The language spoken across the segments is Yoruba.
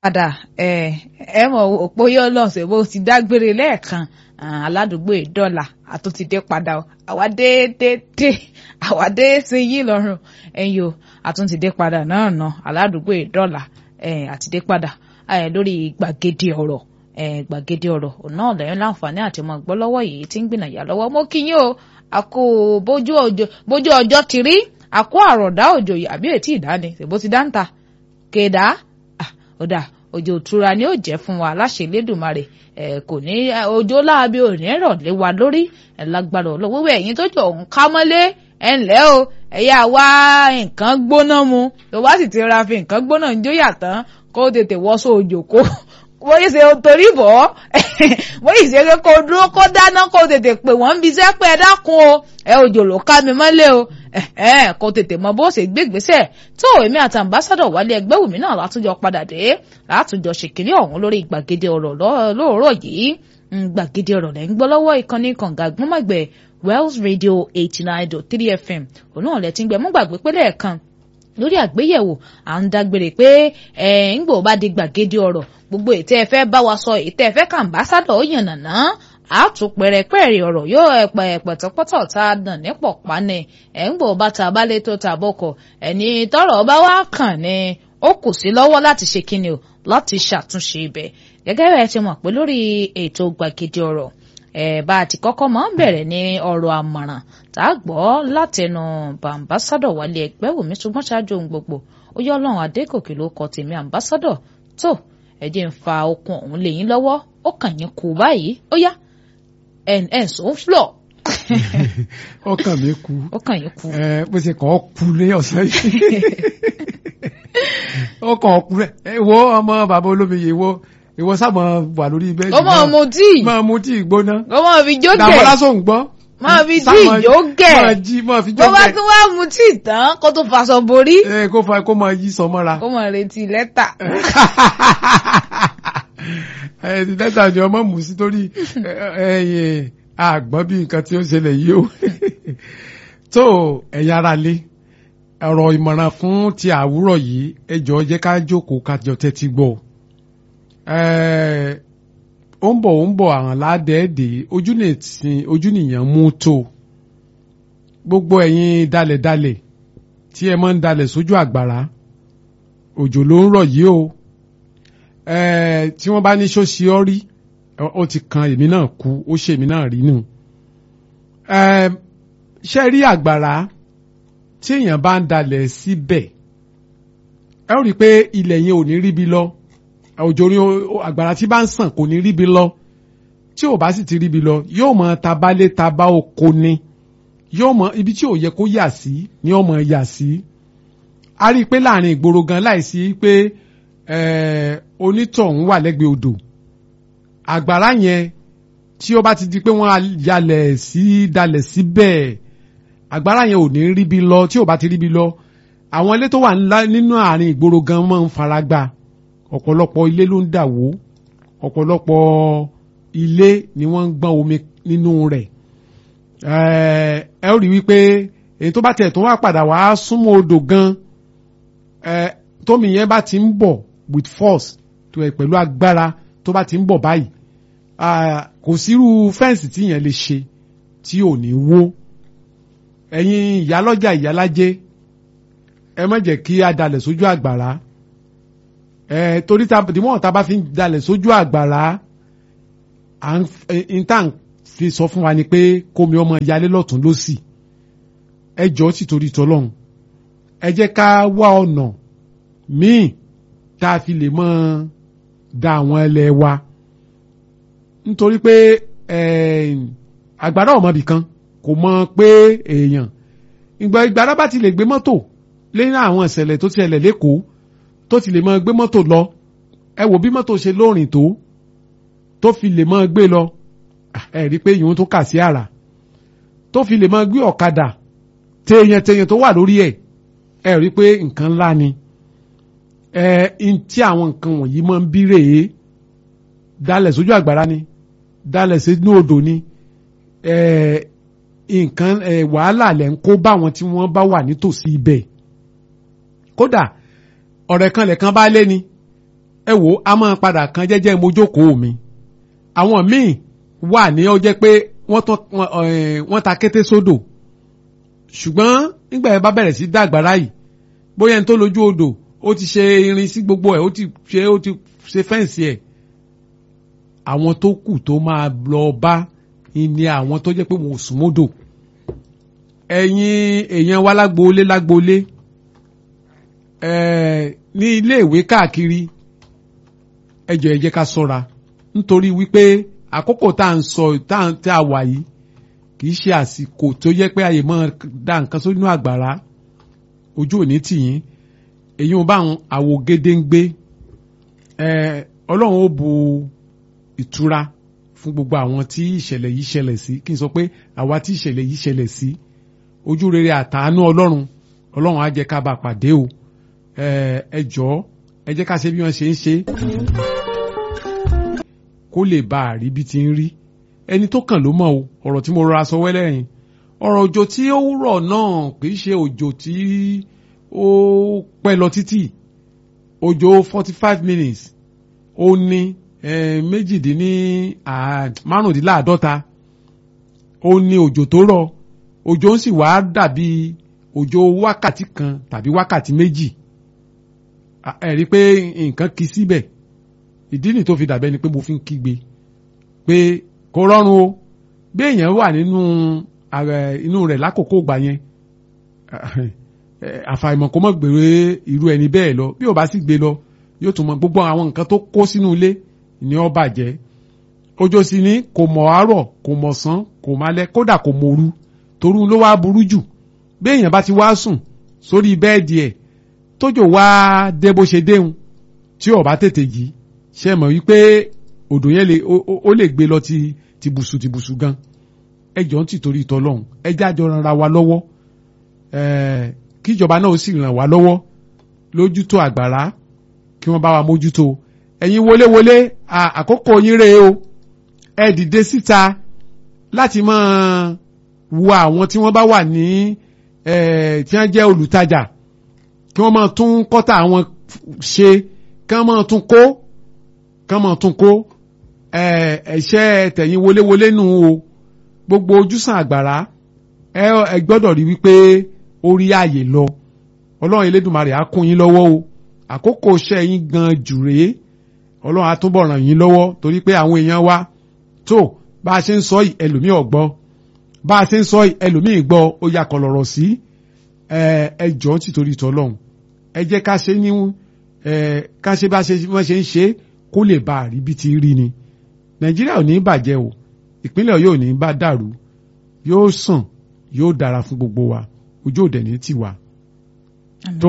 padà ẹ ẹ mọ òpó yọ lọ́sẹ̀ bó ti dágbére lẹ́ẹ̀kan aládùúgbò ìdọ́là àtúntìdé padà àwa dé dé dé àwa dé sí yín lọ́rùn ẹ̀yìn o àtúntìdé padà náà nà aládùúgbò ìdọ́là àtìdé padà lórí gbàgede ọ̀rọ̀ gbàgede ọ̀rọ̀ náà lẹ́yìn láǹfààní àti ọmọ gbọ́ lọ́wọ́ yìí tí ń gbìnàyà lọ́wọ́ mo kí yín o àkó bójú ọjọ́ ti rí àkó àròdá òjò àbí ètí ìdáni ṣèbó ti dáńtà kéda ọ̀dà òjò òtura ni ó jẹ́ fún wa láṣẹ Elédùmarè ẹ kò ní òjò láabi òní rọ̀ lé wa lórí ẹ lágbára ọlọ́wọ́ ẹ̀yin tó jọ òun ká mọ́lé ẹ ǹlẹ́ o ẹ̀yà wá nǹkan gbóná mu tó bá sì ti ra fi nǹkan gbóná ń jóyà tán kó tètè wọ́sọ òjò kó wọ́n yìí ṣe torí bọ̀ wọ́n yìí ṣe pé kó dúró kó dáná kó tètè pè wọ́n ń bi iṣẹ́ pé ẹ dákun o ẹ òjò ló ká mi mọ́lé o kó tètè mọ bó ṣe gbégbèsè tó èmi àti ambassadọ wálé ẹgbẹ́ wùmí náà látúnjọ padà dé látúnjọ ṣèkìlì ọ̀hún lórí gbàgede ọ̀rọ̀ lóòrọ̀ yìí gbàgede ọ̀rọ̀ lẹ́ ń gbọ́ lọ́wọ́ ìkànnì kànga gbọ́mọ̀gbẹ́ Wells Radio eighty nine dot three FM òun náà lẹ́ ti ń gbẹ mú gbàgbé pé lẹ́ẹ̀kan lórí àgbéyẹ̀wò à ń dágbére pé ẹ̀ ń gbò bá di gbàgede ọ̀rọ̀ gbogbo ètò ẹ fẹ́ bá wa sọ ètò ẹ fẹ́ kàǹbásádọ̀ ó yànnàná àtúpẹ̀rẹ̀pẹ̀rẹ̀ ọ̀rọ̀ yóò ẹ̀pẹ̀ ẹ̀pẹ̀tọ́pọ̀tọ̀ tá a dàn ní pọ̀pá ni ẹ̀ ń gbò bá ta balẹ̀ tó ta bọ̀kọ̀ ẹni tọ́rọ̀ bá wá kàn ni ó kù sí lọ́wọ́ láti ṣe kíni o láti ṣàtúnṣe ibẹ̀ gẹ́gẹ́ bẹ́ẹ̀ ti mọ̀ pé lórí ètò gbàgede ọ̀rọ̀ ẹ̀ bá a ti kọ́kọ́ máa ń bẹ̀rẹ̀ ní ọ̀rọ̀ àmọ̀ràn tá a gbọ́ látẹnu bàǹbásádọ̀ wálé ẹgbẹ́ wòmí ṣùgbọ́n ṣáájú ohun gbogbo ó yọ ọlọ́run adégòkè ló kọ tèmi àǹbásádọ̀ tó ẹ jẹ́ ń fa okun ọ̀hún lé yín lọ́wọ́ ó kàn yín kú báyìí ó yá ẹ̀ ẹ̀ sọ ń flọ̀. ọkàn mi kú ó kàn yín kú. ẹ bó ṣe kàn ọ́ kú ní ọ̀sẹ̀ yìí ó kàn ọ́ kú rẹ̀ ẹ wo ọmọ bàbá olómi yìí wo ìwọ sábà wà lórí bẹ́ẹ̀dì ó máa mu tíì máa mu tíì gbóná ó máa fi jókè dàbọ̀ lásán ń gbọ́ máa fi tíì jókè máa jí máa fi bó bá jókè tún wá mu tíì tán kó tó faṣọ borí ẹ kó fa kó máa yí sọ mọ́ra kó máa retí lẹ́tà. ẹ ti lẹ́tà ni ọmọ mú sí torí ẹyìn àgbọ̀n bí nǹkan tí ó ṣẹlẹ̀ yìí o tó ẹ̀yin ara lé ọ̀rọ̀ ìmọ̀ràn fún ti àwúrọ̀ yìí ẹ jọ̀ọ́ jẹ́ ká jókòó ká jọ tẹ́tí gbọ́ ẹ ó ń bọ̀ ó ń bọ̀ àwọn ládẹ́ẹ̀dẹ́ ojú nìsín ojú nìyẹn mú tó gbogbo ẹ̀yin dalẹ̀dalẹ̀ tí ẹ máa ń dalẹ̀ sójú àgbàrá òjò ló ń rọ̀ yìí o ẹ tí wọ́n bá ní ṣóṣì ọ́ rí ó ti kan èmi náà kú ó ṣe èmi náà rí nù ẹ ṣe rí àgbàrá tí èèyàn bá ń dalẹ̀ síbẹ̀ ẹ ó rí i pé ilẹ̀ yẹn ò ní ríbi lọ òjò ní àgbàrá tí bá ń sàn kò ní ríbi lọ tí ò bá sì ti ríbi lọ yóò mọ tabalé taba oko ni yóò mọ ibi tí ò yẹ kó yà sí ni ó mọ yà sí a rí i pé láàrin ìgboro gan láìsí pé onítọ̀hún wà lẹ́gbẹ̀ẹ́ odò àgbàrá yẹn tí ó bá ti di pé wọ́n yalẹ̀ sí dalẹ̀ síbẹ̀ àgbàrá yẹn ò ní ríbi lọ tí ò bá ti ríbi lọ àwọn ilé tó wà nínú àárín ìgboro gan máa ń fara gbá ọ̀pọ̀lọpọ̀ ilé ló ń dà wó ọ̀pọ̀lọpọ̀ ilé ni wọ́n ń gbọ́n omi nínú rẹ̀ ẹ ó rí wípé èyí tó bá tẹ̀ tó wá padà wá súnmọ́ odò gan tómi yẹn bá ti ń bọ̀ with force tó ẹ̀ pẹ̀lú agbára tó bá ti ń bọ̀ báyìí kò sírú fẹ́ǹsì tí yẹn lè ṣe tí ò ní wó ẹ̀yin ìyálọ́jà ìyálájé ẹ má jẹ́ kí a dalẹ̀ sójú àgbàrá ẹ torí ta dìmọ̀ ta bá fi ń dalẹ̀ sójú àgbàrá à ń tà ń fi sọ fún wa ni pé kómi ọmọ yalé lọ́tún lọ́sì ẹ jọ́ sì torí tọ́lọ́hún ẹ jẹ́ ká wá ọ̀nà míì tá a fi lè mọ́ da àwọn ẹlẹ́ wa nítorí pé àgbàrá ọmọbì kan kò mọ pé èèyàn ìgbà ìgbàrá bá ti lè gbé mọ́tò lẹ́yìn àwọn ìṣẹ̀lẹ̀ tó ti ṣẹlẹ̀ lẹ́kọ̀ọ́ tó ti lè máa gbé mọ́tò lọ ẹ wò bí mọ́tò ṣe lóòrìn tó tó fi lè máa gbé lọ ẹ rí i pé ìyóhun tó kà sí àrà tó fi lè máa gbé ọ̀kadà téèyàn téèyàn tó wà lórí ẹ̀ ẹ rí i pé nǹkan ńlá ni ẹ n tí àwọn nǹkan wọ̀nyí máa ń bí rèé dalẹ̀ sójú àgbàrá ni dalẹ̀ sínú odò ni ẹ nǹkan ẹ wàhálà lẹ̀ ń kó bá wọn tí wọ́n bá wà nítòsí ibẹ̀ kódà ọ̀rẹ́ kan lẹ̀kan bá lé ni ẹ wò á máa padà kan jẹ́jẹ́ mojókòó mi àwọn míì wà ní ó jẹ́ pé wọ́n tán wọ́n ta kété sódò ṣùgbọ́n nígbà yẹn bá bẹ̀rẹ̀ sí dàgbàrá yìí bóyá ẹni tó lójú odò ó ti ṣe irin sí gbogbo ẹ̀ ó ti ṣe ó ti ṣe fẹ́ǹsì ẹ̀ àwọn tó kù tó máa lọ bá ni àwọn tó jẹ́ pé wọn ò sún mọ́dò ẹ̀yin èèyàn wa lágboolé lágboolé ní ilé ìwé káàkiri ẹ jọ̀ọ́ ẹ jẹ́ ká ṣọ́ra nítorí wípé àkókò tá à ń sọ tá à wà yìí kì í ṣe àsìkò tó yẹ pé àyè máa da nǹkan sínú àgbàrá ojú òní tìyín èyí ò bá àwọn àwògede ń gbé ọlọ́run ó bu ìtura fún gbogbo àwọn tí ìṣẹ̀lẹ̀ yìí ṣẹlẹ̀ sí kí n sọ pé àwa tí ìṣẹ̀lẹ̀ yìí ṣẹlẹ̀ sí ojú rere àtàánú ọlọ́run ọlọ́run á jẹ́ ká bá pàdé o ẹ jọ̀ọ́ ẹ jẹ́ ká ṣe bí wọ́n ṣe ń ṣe kó lè bá a rí bí ti ń rí ẹni tó kàn ló mọ̀ o ọ̀rọ̀ tí mo rọra sọ wẹ́lẹ́ yìí ọ̀rọ̀ òjò tí ó rọ̀ náà kì í ṣe òjò tí ó pẹ́ lọ títì òjò forty five minutes ó ní méjìdínní márùndínláàádọ́ta ó ní òjò tó rọ̀ òjò ń sì wá dàbí òjò wákàtí kan tàbí wákàtí méjì ẹ rí i pé nǹkan kì í síbẹ̀ ìdí nì tó fi dàbẹ́ ni pé mo fi ń kígbe pé kò rọrùn o bí èèyàn wà nínú inú rẹ̀ lákòókò gbà yẹn àfàìmọ̀ kó mọ̀ gbèrè irú ẹni bẹ́ẹ̀ lọ bí ò bá sì gbé lọ yóò tún mọ gbogbo àwọn nǹkan tó kó sínú ilé ni ó bàjẹ́ òjò sì ní kò mọ̀ àárọ̀ kò mọ̀ sán kò málẹ́ kódà kò mọ̀ru torú ló wá burú jù bí èèyàn bá ti wá sùn sórí bẹ́ẹ̀dì ẹ̀ tójò wá dé bó ṣe déhùn tí ó bá tètè jí ṣe mọ̀ wípé odò yẹn lè ó lè gbé lọ ti ti bùsù ti bùsù gan ẹ jọ ń tìtorí tọlọ́hún ẹ jájọ ran ra wa lọ́wọ́ kíjọba náà ó sì ràn wá lọ́wọ́ lójútó àgbàrá kí wọ́n bá wa mójútó ẹ̀yin wọléwọlé àkókò yín rèé o ẹ dìde síta láti máa wo àwọn tí wọ́n bá wà ní tí wọ́n jẹ́ olùtajà kí wọ́n máa tún kọ́tà àwọn ṣe kí wọ́n máa tún kó kí wọ́n máa tún kó ẹ̀ṣẹ́ tẹ̀yìn wọléwọlé nù o gbogbo ojúsàn àgbàrá ẹ gbọ́dọ̀ rí wípé ó rí ààyè lọ ọlọ́run elédùnmarè á kún yín lọ́wọ́ o àkókò iṣẹ́ yín gan jù rèé ọlọ́run á túbọ̀ ràn yín lọ́wọ́ torí pé àwọn èèyàn wa tó bá a ṣe ń sọ yìí ẹlòmíì ọ̀gbọ́ bá a ṣe ń sọ yìí ẹlòmíì gbọ́ ó yà kọlọ̀rọ̀ sí ẹ jọ̀ọ́ títorí tọ́lọ́run ẹ jẹ́ ká ṣe ní ká ṣe bá wọ́n ṣe ń ṣe kó lè bá a rí bí ti rí ni nàìjíríà ò ní bàjẹ́ o ìpínlẹ̀ ọ̀yọ́ ò ní bá dàrú yóò sàn yóò dára fún gbogbo wa ojú òde ní tiwa. tó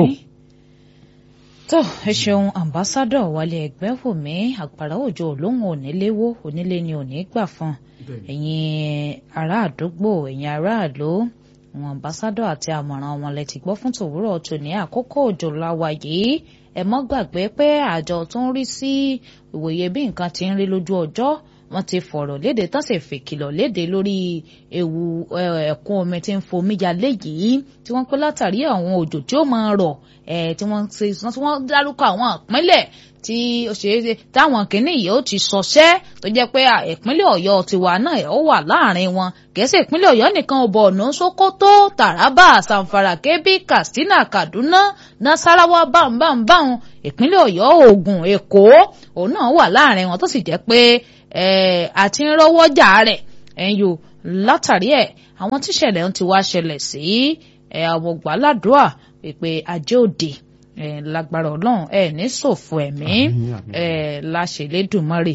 tó ẹ ṣeun ambassadọ wálé ẹgbẹ́wòmí àgbàrá òjò olóhùn oníléwó onílé ni òní gbà fún ẹ̀yin ará àdúgbò ẹ̀yin aráàlú àwọn ambassadọ àti àmọ̀ràn wọn lẹ ti gbọ́ fún tòwúrọ̀ tòní àkókò òjò láwa yìí ẹ mọ́ gbàgbé pé àjọ tó ń rí sí ìwòye bí nǹkan ti ń rí lójú ọjọ́ wọ́n ti fọ̀rọ̀ léde tán sì fèkìlọ̀ léde lórí ewu ẹ̀kún omi tí ń fomi jalè yìí tí wọ́n pé látàrí àwọn òjò tí ó máa rọ̀ tí wọ́n ti tí wọ́n dárúkọ àwọn ìpínlẹ̀ tí ó ṣe é ṣe táwọn kìíní yìí ó ti sọṣẹ́ tó jẹ́ pé ìpínlẹ̀ ọ̀yọ́ tiwa náà ó wà láàrin wọn kìí ìpínlẹ̀ ọ̀yọ́ nìkan ò Borno Sokoto Taraba Zamfara Kebbi Katsina Kaduna Nasarawa bámbámbáhùn ìpínlẹ̀ ọ̀yọ́ Ògùn Èkó òun náà wà láàrin wọn tó sì jẹ́ pé àti ń rọ́wọ́ jà rẹ̀ ẹ̀yọ́ látàrí ẹ̀ àwọn tíṣẹ̀lẹ̀ ń ti wá ṣẹlẹ̀ sí àwọn gbàládùá pé ajé òde lágbára ọlọ́run ẹ ní ṣòfò ẹ̀mí láṣẹlẹ́dùmarè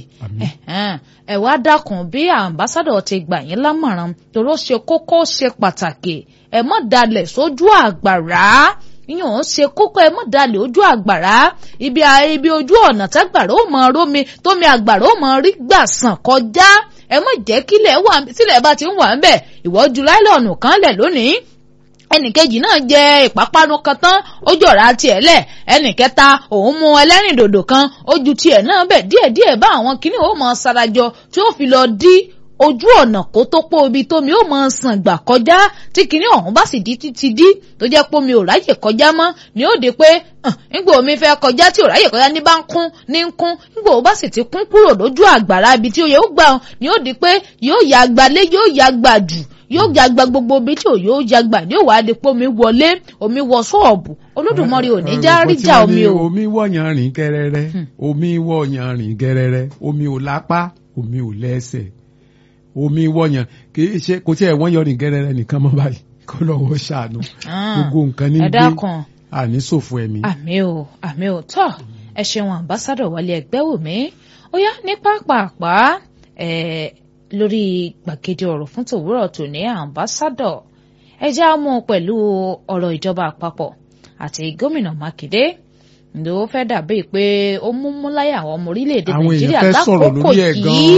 ẹ wá dákun bí àmbásádọ̀ ti gbà yín lámọ̀ràn torí ó ṣe kókó ṣe pàtàkì ẹ má dalẹ̀ sójú àgbàrá yíyan ó ṣe kókó ẹ mọ̀ dalẹ̀ ojú àgbàrá ibi ibi ojú ọ̀nà tágbàrá ó mọ rómi tómi àgbàrá ó mọ rí gbà sàn kọjá ẹ mọ̀ jẹ́ kílẹ̀ wà sílẹ̀ bá ti ń wà ń bẹ̀ ìwọ́jú láìlọ́ọ̀nù kan lẹ̀ lónìí ẹnìkejì náà jẹ ìpápánu kan tán ó jọra tiẹ̀ lẹ̀ ẹnìkẹta òun mu ẹlẹ́rìndòdò kan ó ju tiẹ̀ náà bẹ̀ díẹ̀díẹ̀ bá àwọn kìnnì ó mọ sarajọ tí ó fi lọ dí ojú ọ̀nà kó tó pọ̀ ibi tómi ó máa sàn gbà kọjá tí kinní ọ̀hún bá sì di títí dí tó jẹ́ pé omi ò ráyè kọjá mọ́ ni ó di pé nígbà omi fẹ́ kọjá tí ò ráyè kọjá ní bá ń kún ní ń kún nígbà ó bá sì ti kún kúrò lójú àgbàrá ibi tí ó yẹ ó gbà ni ó di pé yóò ya gbalé yóò ya gbà jù yóò jagba gbogbo ibi tí ò yóò jagba ní òwà di pé omi wọlé omi wọ ṣọ́ọ̀bù olódùmarè ò ní já ríjà omi o. omi wọ̀nyàn rìn gẹ́rẹ́rẹ́ omi wọ̀nyàn rìn gẹ́rẹ́rẹ́ omi ò lápá omi ò lẹ́sẹ̀ omi wọ̀nyàn kì í ṣe kò tí ẹ̀ wọ́n yọ rìn gẹ́rẹ́rẹ́ nìkan mọ́ báyìí kó lọ́wọ́ ṣàánú gbogbo nǹkan ní gbé àní ṣòfò ẹ̀mí. àmì o àmì o tọ́ ẹ ṣeun àmbásádọ̀ wálé ẹgbẹ́ wò mí ó yá ní pápápá lórí gbàgede ọ̀rọ̀ fún tòwúrọ̀ tòní àmbásádọ̀ ẹ já mú pẹ̀lú ọ̀rọ̀ ìjọba àpapọ̀ àti gómìnà mákindé ǹdó fẹ́ dàbí pé ó mú múláyà àwọn ọmọ orílẹ̀-èdè nàìjíríà lákòókò yìí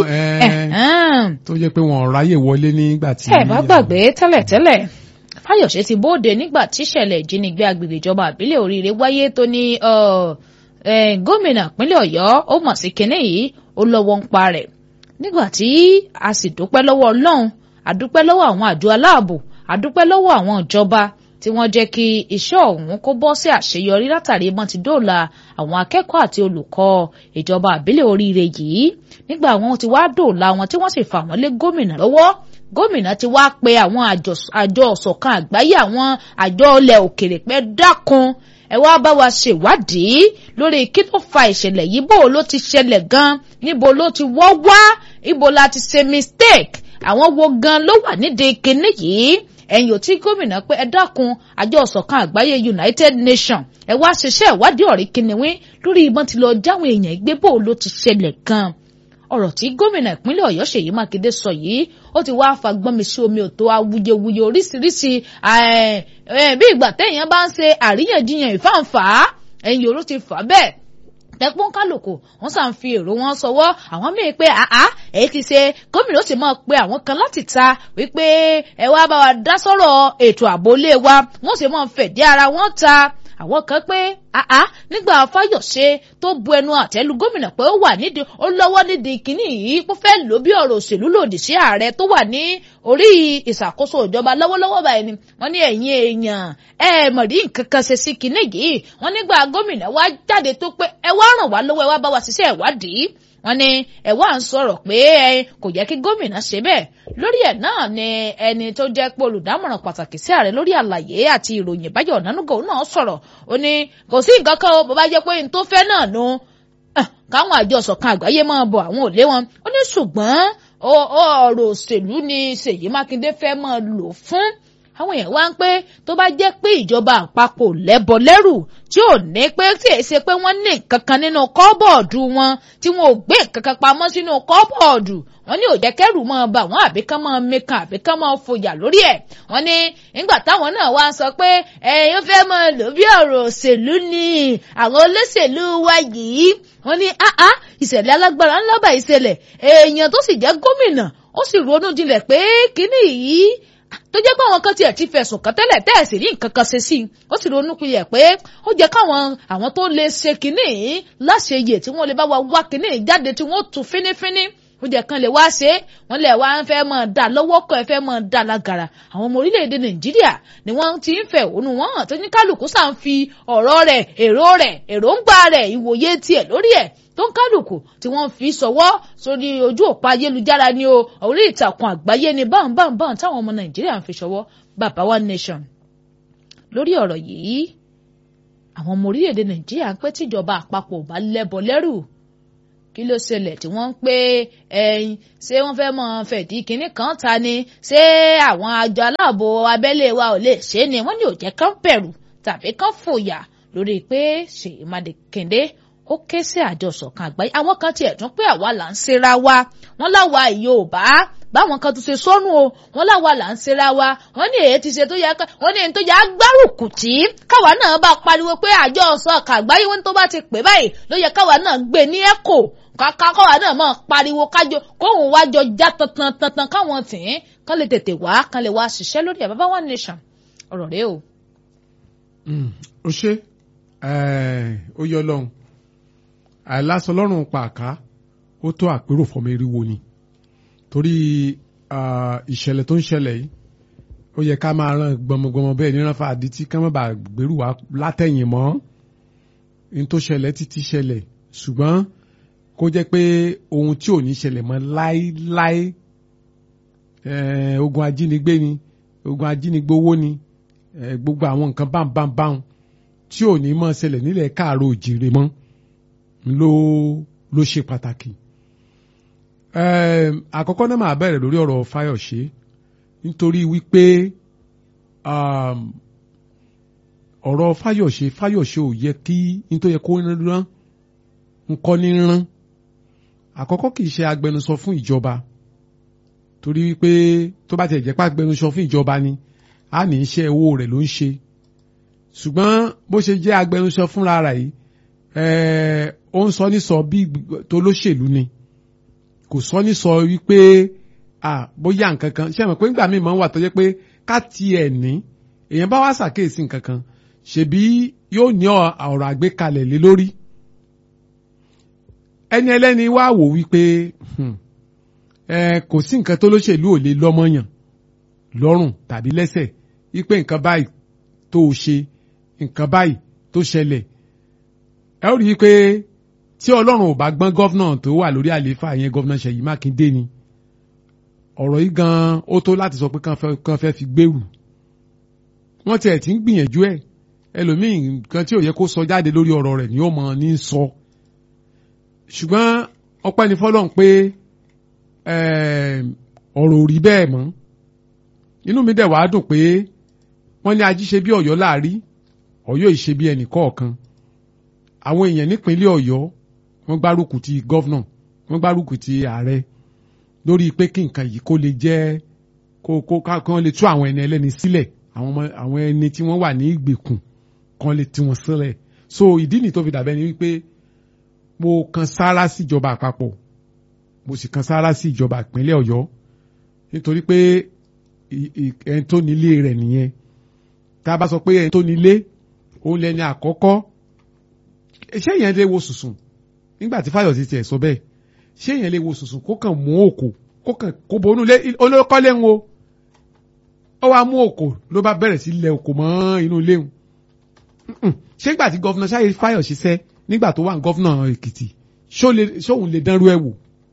tó jẹ́ pé wọ́n ráyè wọlé nígbà tí. ẹ bá gbàgbé tẹ́lẹ̀tẹ́lẹ̀ fáyọ̀ṣe ti bóde nígbà tíṣẹ̀lẹ̀ ìjínigbé agbègbè ìjọba àbílẹ̀ oríire wáyé tó ní gómìnà ìpínlẹ̀ ọ̀yọ́ ó mọ̀ sí kinní yìí ó lọ́wọ́ ń pa rẹ̀ nígbà tí a sì dúpẹ́ lọ́wọ́ ọlọ́run àdúpẹ́ lọ́wọ́ àwọn àjọ aláàbò àdúpẹ́ lọ́wọ́ àwọn ìjọba tí wọ́n jẹ́ kí iṣẹ́ ọ̀hún kó bọ́ sí àṣeyọrí látàrí mọ́ ti dóòlà àwọn akẹ́kọ̀ọ́ àti olùkọ́ ìjọba àbílẹ̀ oríire yìí nígbà wọn ti wá dóòlà wọn tí wọ́n sì fà wọ́n lé gómìnà lọ́wọ́ gómìnà ti wá pe àwọn àjọ ọ̀sọ̀kan àgbáyé àwọn àjọ ilẹ̀ òkèrè pé dákun ẹ wá bá wa ṣèwádìí lórí kí ló fa ìṣẹ̀lẹ̀ yìí bó ló ti ṣẹlẹ̀ gan níbo ló ti wọ́ wá ibo la ti ṣe mistake àwọn wo gan ló wà nídìí kinní yìí ẹ̀yìn ò tí gómìnà pé ẹ dákun àjọ ọ̀sọ̀kan àgbáyé United Nations ẹ wá ṣiṣẹ́ ìwádìí ọ̀rí kìnìún lórí ìbọn ti lọ jáwọn èèyàn gbé bó ló ti ṣẹlẹ̀ gan ọ̀rọ̀ tí gómìnà ìpínlẹ̀ Ọ̀yọ́ Ṣèyí Mákindé sọ yìí ó ti wá fagbọ́n mi sí omi òtó awuyewuye oríṣiríṣi bí ìgbà téèyàn bá ń ṣe àríyànjiyàn ìfáǹfà ẹ̀yìn òru ti fà bẹ́ẹ̀ tẹpọn kálukú wọn sàn fi èrò wọn sọwọ́ àwọn míì pé àá èyí ti ṣe gómìnà ó sì máa pe àwọn kan láti ta wípé ẹ wá bá wa dá sọ̀rọ̀ ètò ààbò ilé wa wọn sì máa fẹ̀dí ara wọn ta àwọn kan pé àá nígbà Fáyọ̀ṣe tó bu ẹnu àtẹ́lu gómìnà pé ó wà nídìí ó lọ́wọ́ nídìí kínní yìí kó fẹ́ lò bí ọ̀rọ̀ òṣèlú lòdì sí ààrẹ tó wà ní orí ìṣàkóso ìjọba lọ́wọ́lọ́wọ́ báyìí ni wọ́n ní ẹ̀yin èèyàn ẹ mọ̀ rí nǹkan kan ṣe sí kínní yìí wọ́n nígbà gómìnà wá jáde tó pé ẹ wá ràn wá lọ́wọ́ ẹ wá bá wa ṣiṣẹ́ ìwádìí wọ́n ní ẹ wá ń sọ̀rọ̀ pé kò yẹ kí gómìnà ṣe bẹ́ẹ̀ lórí ẹ̀ náà ni ẹni tó jẹ́ pé olùdámọ̀ràn pàtàkì sí ààrẹ lórí àlàyé àti ìròyìn Báyọ̀ Ọ̀nánúgà náà sọ̀rọ̀ ó ní kò sí nǹkan kan bó bá jẹ́ pé n tó fẹ́ náà nu káwọn àjọ ṣọ̀kan àgbáyé máa bọ̀ àwọn ò lé wọn ó ní ṣùgbọ́n ọ̀rọ̀ òṣèlú ni Ṣèyí Mákindé fẹ́ máa lò fún àwọn èèyàn wá ń pé tó bá jẹ́ pé ìjọba àpapọ̀ lẹ́bọ lẹ́rù tí ò ní pé tí èyí ṣe pé wọ́n ní nǹkan kan nínú kọ́bọ̀ọ̀dù wọn tí wọn ò gbé nǹkan kan pamọ́ sínú kọ́bọ̀ọ̀dù wọ́n ní òjẹ́ kẹ́rù máa bà wọ́n àbí kán máa mekan àbí kán máa fòyà lórí ẹ̀ wọ́n ní nígbà táwọn náà wá sọ pé ẹ̀yin fẹ́ máa lò bí ọ̀rọ̀ òṣèlú ni àwọn olóṣèlú wa yìí wọ́n ní áá ìṣẹ̀lẹ̀ alágbára ńlá bá ìṣẹ̀lẹ̀ èèyàn tó sì jẹ́ gómìnà ó sì ronú jinlẹ̀ pé kíní yìí tó jẹ́ pé àwọn kan tiẹ̀ ti fẹ̀sùn kàn tẹ́lẹ̀ tẹ́ẹ̀sì rí nǹkan kan ṣe sí i ó sì ronú pilẹ̀ pé ó jẹ́ káwọn àwọn tó lè ṣe kínní láṣeyè tí wọ́n lè bá wa wá kínní jáde tí wọ́n tú fínífíní ó jẹ́ kan lè wá ṣe é wọ́n lè wá ń fẹ́ mọ̀ dá lọ́wọ́ kan ẹ fẹ́ mọ̀ dá lágara àwọn ọmọ orílẹ̀-èdè nàìjíríà ni wọ́n ti ń fẹ̀hónú wọn hàn tó ní kálukú sá ń fi ọ̀rọ̀ rẹ̀ èrò rẹ̀ èròǹgbà rẹ̀ ìwòye tiẹ̀ lórí ẹ̀ tó ń kálukú tí wọ́n fi sọwọ́ sórí ojú òpó ayélujára ni o orí ìtàkùn àgbáyé ni báńbáńbáń táwọn ọmọ nàìjíríà ń fi sọwọ́ bàbá one nation lórí ọ̀rọ̀ yìí àwọn ọmọ orílẹ̀-èdè nàìjíríà ń pẹ́ tíjọba àpapọ̀ bá lẹ́bọ lẹ́rù kí ló ṣẹlẹ̀ tí wọ́n ń pé ẹyin ṣé wọ́n fẹ́ mọ fẹ̀dí kinní kan ta ni ṣé àwọn àjọ aláàbò abẹ́lé wa ò lè ṣe é ni wọ́n ní ò jẹ́ kán bẹ̀rù tàbí kán fòyà lórí pé Ṣèyí Mákindé ó ké sí àjọ ṣọ̀kan àgbáyé àwọn kan tiẹ̀ tún pé àwa là ń ṣera wa wọ́n láwa Yorùbá báwọn kan tún ṣe sọnù o wọ́n láwa là ń ṣera wa wọ́n ní èyí ti ṣe tó yẹ ká wọ́n ní èyí tó yẹ agbárùkù tí káwa náà bá pariwo pé àjọ ṣọ̀kan àgbáyé wọn tó bá ti pè báyìí ló yẹ káwa náà gbé ní ẹ̀kọ́ kàkà kọ́wa náà máa pariwo kájọ kóhùn wájọ já tantan tantan káwọn tì í kán lè tètè wá kán lè wá ṣiṣẹ́ lórí ẹ̀ bàbá one nation ọ̀rọ̀ rẹ o. ó ṣe ó yọ lọ́hùn àìlásọ lọ́rùn pàká ó tó àpérò fọmọ eriwo ni torí ah, ìṣẹ̀lẹ̀ tó ń ṣẹlẹ̀ yìí ó yẹ ká máa ràn gbọmọgbọmọ bẹ́ẹ̀ níran fa àdítí ká má bàa gbèrú wa látẹ̀yìn mọ́ ní tó ṣẹlẹ̀ títí ṣẹlẹ̀ ṣùgbọ́n kó jẹ́ pé ohun tí ò ní ṣẹlẹ̀ mọ́ láéláé eh, ogun ajínigbé ni ogun ajínigbé owó ni eh, gbogbo àwọn nǹkan báńbáńbáń tí ò ní mọ́ ṣẹlẹ̀ nílẹ̀ káàró òjìrè mọ́ ló ló ṣe pàtàkì. Em, àkọ́kọ́ náà máa bẹ̀rẹ̀ lórí ọ̀rọ̀ Fáyọ̀ṣe nítorí wípé um, ọ̀rọ̀ Fáyọ̀ṣe Fáyọ̀ṣe ò yẹ kí n tó yẹ kó rán nǹkan ní rán àkọ́kọ́ kì í ṣe agbẹnusọ fún ìjọba torí wípé tó bá tiẹ̀ jẹ́ pé agbẹnusọ fún ìjọba ni a ní iṣẹ́ owó rẹ̀ ló ń ṣe ṣùgbọ́n bó ṣe jẹ́ agbẹnusọ fúnra rẹ̀ yìí eh, ó ń sọ ní sọ bí tó lóṣèlú ni kò sọ ní sọ wípé ah bóyá nǹkan kan ṣé mọ̀ pé nígbà míì máa ń wà tó jẹ́ pé ká tiẹ̀ ní èèyàn bá wá ṣàkíyèsí nǹkan kan ṣèbí yóò ní ọ- ọ̀rọ̀ àgbékalẹ̀ lé lórí ẹni ẹlẹ́ni wá wò wípé hmm, eh, kò sí nǹkan tó lóṣèlú ò lè lọ́mọyàn lọ́rùn tàbí lẹ́sẹ̀ wípé nǹkan báyìí tó o ṣe nǹkan báyìí tó ṣẹlẹ̀ ẹ ó rí i pé tí ọlọ́run ò bá gbọ́n gọ́fúnà tó wà lórí àlééfà yẹn gọ́fúnà Ṣèyí Mákindé ni ọ̀rọ̀ yìí gan ó tó láti sọ pé kán fẹ́ kán fẹ́ fi gbèrú wọ́n tiẹ̀ ti ń gbìyànjú ẹ̀ ẹlòmíì nǹkan tí ò yẹ kó sọ jáde lórí ọ̀rọ̀ rẹ̀ ni ó mọ ní sọ ṣùgbọ́n ọpẹ́ ni fọlọ́run pé ẹm, ọ̀rọ̀ ò rí bẹ́ẹ̀ mọ́ inú mi dẹ̀ wàá dùn pé wọ́n ní ají ṣe bí ọ̀yọ́ láàrí ọ̀yọ́ ìṣe bí ẹnì kọ̀ọ̀kan àwọn èèyàn nípínlẹ̀ ọ̀yọ́ wọ́n gbárùkù ti gọ́vnà wọ́n gbárùkù ti ààrẹ lórí pé kí nǹkan yìí kó lè jẹ́ kó kó ká kí wọ́n lè tú àwọn ẹni ẹlẹ́ni sílẹ̀ àwọn ọmọ àwọn ẹni tí wọ́n wà ní ìgbèkùn kan lè tú wọn sílẹ̀ so ìdí nìyí tó fi dàbẹ́ ni wípé mo kan sáárá sí ìjọba àpapọ̀ mo sì kan sáárá sí ìjọba ìpínlẹ̀ ọ̀yọ́ nítorí pé ì- ì- ẹni tó nílé rẹ̀ nìyẹn tá a bá sọ pé ẹni tó nílé òun lẹni àkọ́kọ́ ṣé èèyàn lè wo sùsùn nígbà tí Fáyọ̀sí tiẹ̀ sọ bẹ́ẹ̀ ṣé èèyàn lè wo sùsùn kó kàn mú òkò kó kàn kó bonú lé olókọ́lé ń wo ó wá mú òkò ló bá bẹ̀rẹ̀ sí lẹ òkò mọ́ inú ilé ń ṣé nígbà tí gọ́fúnà Ṣáyé Fáyọ̀sí sẹ́ nígbà tó wà ní gọ́fúnà Èkìtì ṣó lè- ṣóun lè dánrú ẹ̀ wò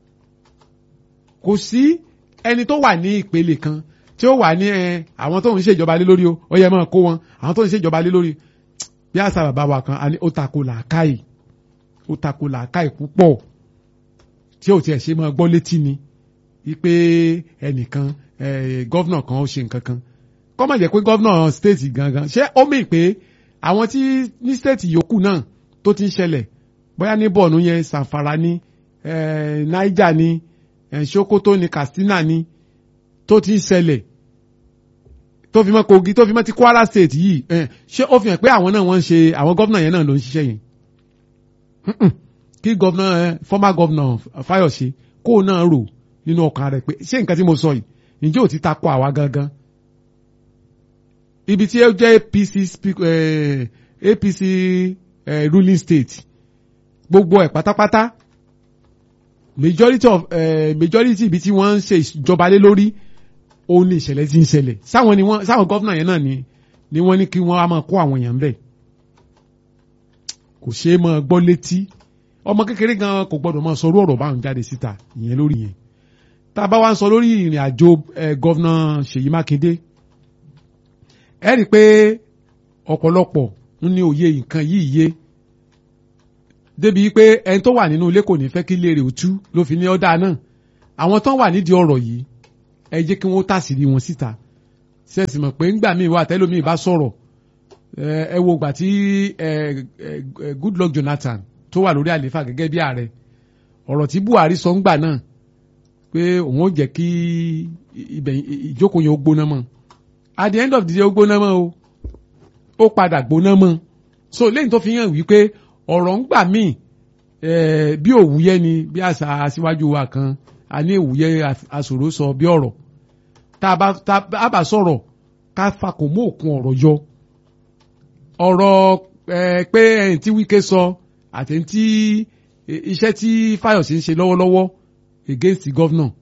kò sí ẹni tó wà ní ìpele kan tí ó wà ní ẹ àwọn tó ń ṣèjọba lé lórí o ó yẹ máa kó wọn àwọn tó ń ṣèjọba lé lórí bí àṣà bàbá wa kan a ní ó tako làákàyè ó tako làákàyè púpọ̀ tí ò tiẹ̀ ṣe máa gbọ́ létí ni wípé ẹnìkan eh, gọ́vnà kan ó ṣe nǹkan kan kọ́ má jẹ́ pé gọ́vnà stéètì gangan ṣé ó mì pé àwọn tí ní stéètì yòókù náà tó ti ń ṣẹlẹ̀ bóyá ní bọ̀ọ̀nù yẹn Zamfara ní eh, Niger ní eh, Sokoto ní Katsina ní tó ti ń ṣẹlẹ̀ tó fi mọ́ Kogi tó fi mọ́ ti Kwara state yìí eh, ṣé ó fi hàn pé àwọn náà wọ́n ń ṣe àwọn gọ́vnà yẹn náà ló ń ṣiṣẹ́ yẹn Mm-mm. kí gọ́vnà eh, former gọ́vnà Fáyọ̀ṣe kó o náà rò nínú ọkàn rẹ̀ pé ṣé nǹkan tí mo sọ yìí ǹjẹ́ ò ti takò àwa gangan ibi tí ó jẹ́ APC speak- eh, APC eh, ruling state gbogbo ẹ̀ pátápátá majority of eh, majority ibi tí wọ́n ń ṣe ìjọba lé lórí òun ni ìṣẹ̀lẹ̀ tí ń ṣẹlẹ̀ sáwọn ni wọ́n sáwọn gọ́vnà yẹn náà ni ni wọ́n ní kí wọ́n á máa kó àwọn èèyàn bẹ́ẹ̀ kò ṣeé máa gbọ́ létí ọmọ kékeré gan kò gbọdọ̀ máa sọrú ọ̀rọ̀ báwọn jáde síta ìyẹn lórí yẹn tá a bá wá ń sọ lórí ìrìn àjò eh, gọ́vnà Ṣèyí Mákindé ẹ rí i pé ọ̀pọ̀lọpọ̀ ń ní òye nǹkan yìí yé débi pé ẹni tó wà nínú ilé kò ní fẹ́ kí ilé rẹ̀ ó tú ló fi ní ọ́dà náà àwọn tó wà nídìí ọ̀rọ̀ yìí ẹ jẹ́ kí wọ́n tàṣírí wọn síta sẹ́ẹ̀sì mọ̀ pé ńgbà míì wà tẹ́lómìí bá sọ̀rọ̀ ẹ wo gbà tí Goodluck Jonathan tó wà lórí àlééfà gẹ́gẹ́ bí ààrẹ ọ̀rọ̀ tí Buhari sọ ńgbà náà pé òun ó jẹ́ kí ibẹ̀ ìjókòó yẹn ó gbóná mọ́ at the end of the day ó gbóná mọ́ o ó padà gbóná mọ́ so lẹ́yìn tó fi hàn wípé ọ̀rọ̀ ńgbà míì bí òwúyẹ́ ni bí àṣà aṣíwájú wa kan a ní òwúyẹ́ aṣòro sọ bí ọ̀rọ̀ tá a bá sọ̀rọ̀ ká fakò mọ́ òkun ọ̀rọ̀ yọ ọ̀rọ̀ pé ẹ̀yìn tí Wike sọ àti tí iṣẹ́ tí Fáyọ̀sé ń ṣe lọ́wọ́lọ́wọ́ against the governor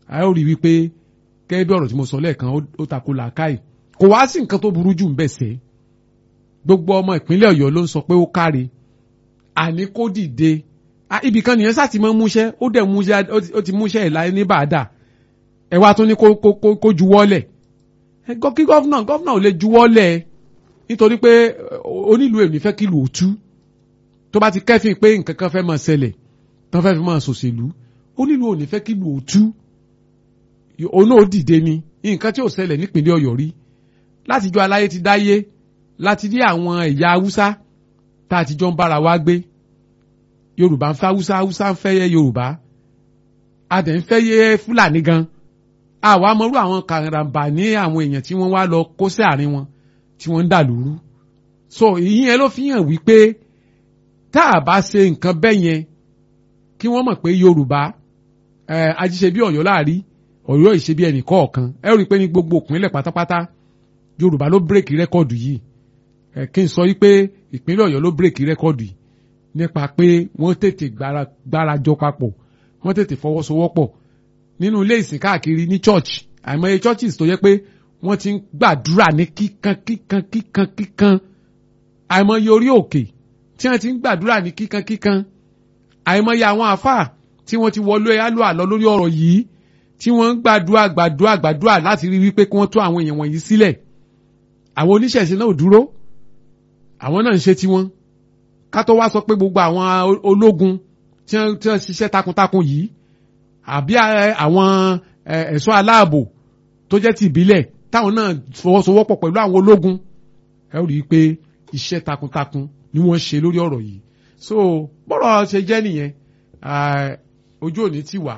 a ó rí i wípé gẹ́gẹ́ bí ọ̀rọ̀ tí mo sọ lẹ́ẹ̀kan ó tako làákàyè kò wá sí nǹkan tó burú jù ń bẹ̀ sẹ́ gbogbo ọmọ ìpínlẹ̀ ọ̀yọ́ ló ń sọ pé ó káre àní kó dìde ibì kan nìyẹn sá ti mọ́ múṣẹ́ ó dẹ̀ múṣẹ́ ó ti múṣẹ́ ẹ̀ láyé ní bàdà ẹ wá tún ní kó kó kó juwọ́lẹ̀ kí gọ́fúnà gọ́fúnà ò lè juwọ́lẹ̀ nítorí pé onílù èmi fẹ́ kí lù ó tú tó bá ti kẹ́fìn pé nǹkan kan fẹ́ máa ṣẹlẹ̀ tó fẹ́ fi máa ṣòṣèlú onílù ò ní fẹ́ kí lù ó tú òun náà ó dìde ni nǹkan tí ò ṣẹlẹ̀ nípínlẹ̀ ọ̀yọ́ rí látijọ́ aláyé ti dáyé láti rí àwọn ẹ̀yà haúsá tá a ti jọ ń bára wa gbé yorùbá ń fẹ́ haúsá haúsá ń fẹ́ yẹ yorùbá a dẹ̀ ń fẹ́ yẹ fúlàní gan àwa mọ̀rú àwọn kàràǹbà ní àwọn èèyàn tí wọ́n wá lọ kó sí àárín wọn tí wọ́n ń dà lóru so ìyẹn ló fi hàn wípé tá a bá ṣe nǹkan bẹ́ẹ̀ yẹn kí wọ́n mọ̀ pé yorùbá ajíṣe bí ọ̀yọ́ láàrí ọ̀yọ́ ìṣe bí ẹnì kọ̀ọ̀kan ẹ rí i pé ní gbogbo ìpínlẹ̀ pátápátá yorùbá ló bírèkì rẹ́kọ̀dù yìí kí n sọ yìí pé ìpínlẹ̀ ọ̀yọ́ ló bírèkì rẹ́kọ̀dù yìí nípa pé wọ́n tètè gbárajọ papọ̀ wọ́n tètè fọwọ́sowọ́pọ̀ nínú ilé ìsìn káàkiri ní church àìmọye churches tó yẹ pé wọ́n ti ń gbàdúrà ní kíkan kíkan kíkan kíkan àìmọye orí òkè tí wọ́n ti ń gbàdúrà ní kíkan kíkan àìmọye àwọn àfáà tí wọ́n ti wọlé alọ àlọ́ lórí ọ̀rọ̀ yìí tí wọ́n ń gbàdúrà gbàdúrà gbàdúrà láti rí wípé kí wọ́n tú àwọn èèyàn wọ̀nyí sílẹ̀ àwọn oníṣẹ̀ṣe náà ò dúró àwọn náà ń ṣe tiwọn ká tó wá sọ pé gbogbo àwọn ológun tí wọ́n ṣiṣẹ́ takuntakun yìí àbí àwọn ẹ̀ṣọ́ aláàbò tó jẹ́ ti ìbílẹ̀ táwọn náà fọwọ́sowọ́pọ̀ pẹ̀lú àwọn ológun ẹ rí i pé iṣẹ́ takuntakun ni wọ́n ṣe lórí ọ̀rọ̀ yìí so bọ́rọ̀ ṣe jẹ́ nìyẹn ojú òní ti wà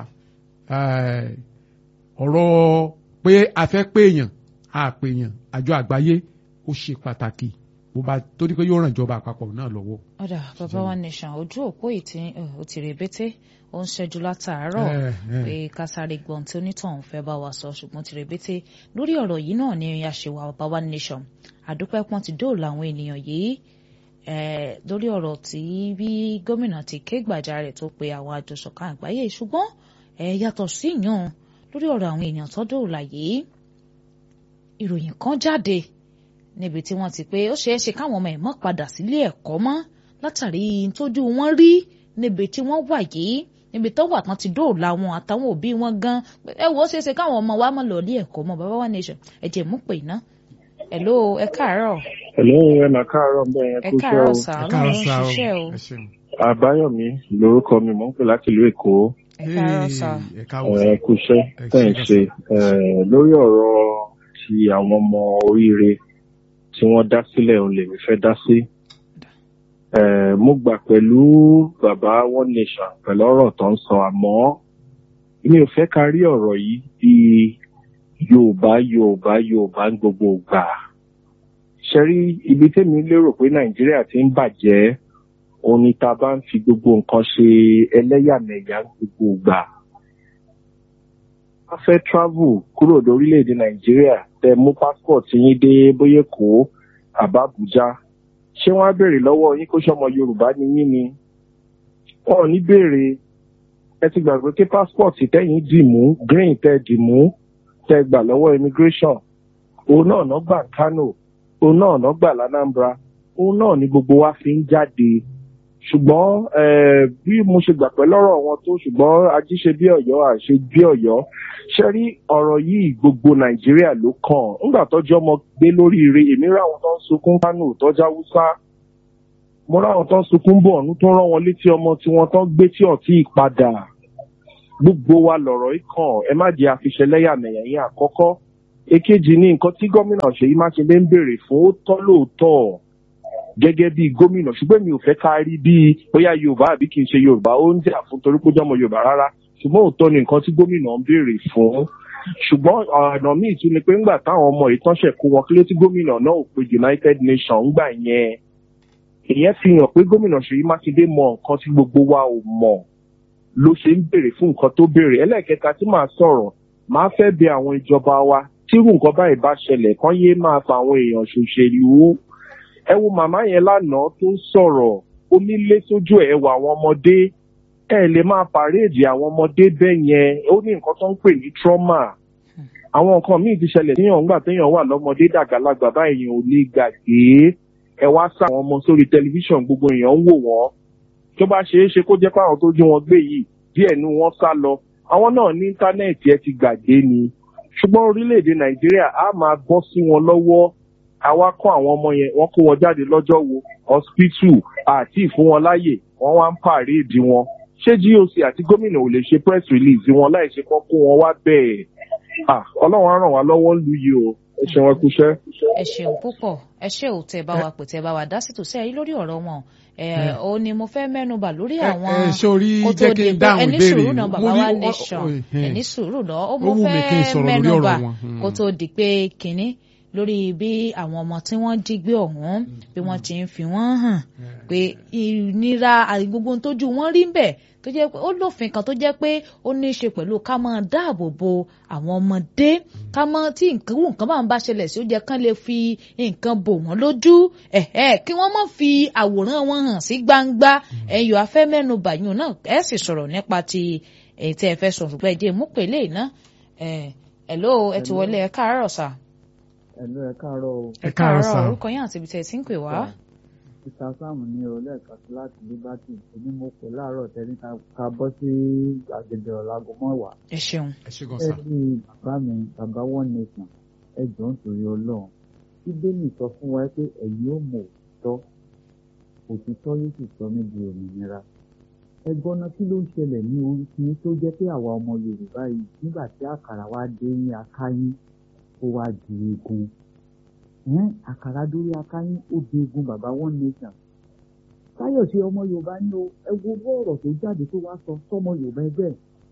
ọ̀rọ̀ pé a fẹ́ péèyàn a péèyàn àjọ àgbáyé ó ṣe pàtàkì bó bá torí pé yóò ràn ìjọba àpapọ̀ náà lọ́wọ́. ọ̀dà bàbá wa nation ojú òpó ìtì ó ti rèbété ó ń ṣẹ́jú látàárọ̀ pé kásáré gbọ́n tí onítọ̀hún fẹ́ bá wa sọ ṣùgbọ́n ti rèbété lórí ọ̀rọ̀ yìí náà ni àṣewà bàbá wa nation àdúpẹ́ pọ́n ti dóòlà àwọn ènìyàn yìí lórí ọ̀rọ̀ tí bí gómìnà ti ké gbàjarè tó pe àwọn àjọṣọ̀kan àgbáyé ṣùgbọ́n yàtọ̀ sí ìyàn lórí ọ̀rọ̀ àwọn èèyàn tó dóòlà yìí ìròyìn kan jáde níbi tí wọ́n ti pé ó ṣeé ṣe káwọn ọmọ ẹ̀ mọ́ padà sílé ẹ̀kọ́ mọ́ látàrí tójú wọn rí níbi tí wọ́n wà yìí níbi tó wà tán ti dóòlà wọn àtàwọn òbí wọn gan ẹ wò ó ṣeé ṣe káwọn ọmọ wa mọ́ lọ ilé ẹ̀kọ́ mọ́ bàbá wa nation ẹ̀jẹ̀ mú pè ná hello ẹ káàárọ̀. hello ẹ mà káàárọ̀ ń bẹ yẹn ẹ kú káàárọ̀ iṣẹ́ sà o. ọlọ́run ń ṣiṣẹ́ o ẹ ṣeun. àbáyọ̀mí lórúkọ mi mò ń pè láti ìlú èkó ẹ káàárọ̀ sà. ẹ káàárọ̀ ẹ kú iṣẹ́ tẹ̀ ń ṣe Eh, lórí ọ̀rọ̀ ti àwọn ọmọ oríire tí wọ́n dá sílẹ̀ òun lèmi fẹ́ dá sí. Eh, mo gbà pẹ̀lú bàbá one nation pẹ̀lú ọ̀rọ̀ tó ń sọ àmọ́ mi ò fẹ́ ká rí ọ̀rọ̀ yìí bí yorùbá yorùbá yorùbá ń gbogbo gbà. ṣe rí ibi tẹ́mi lérò pé nàìjíríà ti ń bàjẹ́ òun ni tá a bá ń fi gbogbo nǹkan ṣe ẹlẹ́yàmẹ̀yà ń gbogbo gbà a fẹ́ travel kúrò lórílẹ̀‐èdè nàìjíríà tẹ mú passport yín dé bóyá kó àbá àbújá ṣé wọ́n á béèrè lọ́wọ́ yín kó sọmọ yorùbá ni yín ni wọn ò ní béèrè ẹ ti gbàgbé pé passport tẹ́yìn dì mú green tẹ́ dì mú tẹ́ gbà lọ́wọ́ immigration òun náà ná gbà kánò òun náà ná gbà lánàmbra òun náà ni gbogbo wa fi ń jáde ṣùgbọ́n eh, bí mo ṣe gbà pẹ́ lọ́rọ̀ wọn tó ṣùgbọ́n ajíṣe bí ọ̀yọ́ àṣe bí ọ̀yọ́ ṣe rí ọ̀rọ̀ yìí gbogbo nàìjíríà ló kàn ńgbà tọ́jú ọmọ gbé lórí ire èmi ráwọn tó ń sunkún kánò tọ́jú haúsá mo ráwọn tó ń sunkún bọ̀ ọ̀nù tó rán wọn létí ọmọ tí wọ́n tán gbé tí ọ̀tí ìpadà gbogbo wa lọ̀rọ̀ yìí kàn ẹ má jẹ́ àfiṣẹ́lẹ́yàmẹ̀yà yín àkọ́kọ́ èkejì ní nǹkan tí gómìnà ṣèyí mákindé ń béèrè fún ó tọ́ lóòótọ́ gẹ́gẹ́ bí gómìnà ṣùgbọ́n mi ò fẹ́ ká rí bí bóyá yorùbá àbí kì í ṣe yorùbá ó ń jà fún torí pé ó jọmọ yorùbá rárá ṣùgbọ́n òótọ́ ni nǹkan tí gómìnà ń béèrè fún ṣùgbọ́n ọ̀nà míì tún ni pé ńgbà táwọn ọmọ ìtọ́ṣẹ̀ kó wọn kílé tí gómìnà náà ò pe united nations ńgbà yẹn ìyẹn fi hàn pé gómìnà ṣèyí mákindé mọ nǹkan tí gbogbo wa ò mọ̀ ló ṣe ń béèrè fún nǹkan tó béèrè ẹlẹ́ẹ̀kẹta tí màá sọ̀rọ̀ máa fẹ́ bẹ àwọn ìjọba wa tírú nǹkan báyìí bá ṣẹlẹ̀ kán yéé máa fa àwọn èèyàn ṣòṣèlú ẹ wo màmá yẹn lánàá tó ń sọ̀rọ̀ omi lé sójú ẹ̀ wà àwọn ọmọdé ẹ lè máa pàréèdì àwọn ọmọdé bẹ́ẹ̀ yẹn ó ní nǹkan tó ń pè ní trauma àwọn nǹkan míì ti ṣẹlẹ̀ téèyàn ńgbà téèyàn wà lọ́mọdé dàgbàlagbà báyìí ò lè gbàgbé ẹ wá sá àwọn ọmọ sórí tẹlifíṣàn gbogbo èèyàn ń wò wọ́n tó bá ṣeé ṣe kó jẹ́ pé àwọn tó jí wọn gbé yìí díẹ̀ nu wọn sá lọ àwọn náà ní íńtánẹ́ẹ̀tì ẹ ti gbàgbé ni ṣùgbọ́n orílẹ̀-èdè nàìjíríà á máa bọ́ sí wọn lọ́wọ́ àwa kọ́ àwọn ọmọ yẹn wọ́n kó wọn jáde lọ́jọ́ wo hospital àti ìfún wọn láàyè wọ́n wá ń pàréèdì wọn ṣé goc àti gómìnà ò lè ṣe press release wọn láì ṣe kọ́ kó wọn wá bẹ́ẹ̀ Ah, ọlọ́run á ràn wá lọ́wọ́ lu yìí o ẹ ṣeun ẹ kúṣẹ́. ẹ ṣeun púpọ̀ ẹ ṣe ò tẹ bá wa pè tẹ bá wa dá sí tòsí ẹ̀yìn lórí ọ̀rọ̀ wọn ẹ ó ní mo fẹ́ mẹ́nubà lórí ẹ àwọn ẹ sórí kó tó jẹ́ kí di n pé dáhùn ẹni ìbéèrè sùúrù náà bàbá Mo rí wa ọ- nation ọ- ẹhẹ́n. ẹni sùúrù náà ó Ó mo wù mí kí n fẹ́ sọ̀rọ̀ lórí mẹ́nubà ọ̀rọ̀ wọn. Hmm. kó tó di pé kínní lórí bí àwọn ọmọ tí wọ́n jí gbé ọ̀hún bí wọ́n ti ń fi wọ́n hàn pé ìnira àti gbogbo ohun tójú wọn rí bẹ́ẹ̀ tó jẹ́ pé ó lófin kan tó jẹ́ pé ó ní í ṣe pẹ̀lú ká máa dáàbò bo àwọn ọmọdé ká mọ tí nǹkan wù nǹkan bá ń bá ṣẹlẹ̀ sí ó jẹ́ kán lè fi nǹkan bò wọ́n lójú ẹ̀ẹ́ kí wọ́n má fi àwòrán wọn hàn sí gbangba ẹ̀yọ́ afẹ́ mẹ́nu bàyún náà ẹ̀ sì sọ̀rọ̀ nípa ti èyí tẹ́ ẹ fẹ́ sọ ṣùgbọ́n ẹ jẹ́ mú pèlè iná ẹ̀ ẹ̀ ló ẹ ti wọlé ẹ káàárọ̀ sà ẹ̀lú ẹ káàárọ̀ o ẹ káàárọ̀ sá orúkọ yín àti ibi tẹ́ ẹ ti ń pè wá. peter sam ní o lẹ́ẹ̀kan sí láti liberty èmi mo pè láàárọ̀ tẹ́lí ká bọ́ sí àgbègbè ọ̀làgọ́ mọ́wàá ẹ ṣeun ẹ ṣe gan ẹ sá. bí bàbá mi bàbá one nation ẹ jọ̀ọ́ nítorí ọlọ́run bíbélì sọ fún wa pé ẹ̀yin ó mọ òtítọ́ òtítọ́ yóò sì sọ mí di òmìnira ẹ gbọ́ná kí ló ń ṣẹlẹ̀ ní orí kí tó jẹ́ pé àwa ọmọ yorùbá yìí nígbà tí àkàrà wa dé ní akáyín ó wá di egun ẹn àkàrà dórí akáyín ó di egun bàbá one nation káyọ̀ṣe ọmọ yorùbá ní o ẹ wo bó ọ̀rọ̀ tó jáde tó wá sọ sọmọ yorùbá ẹgbẹ́ ẹ̀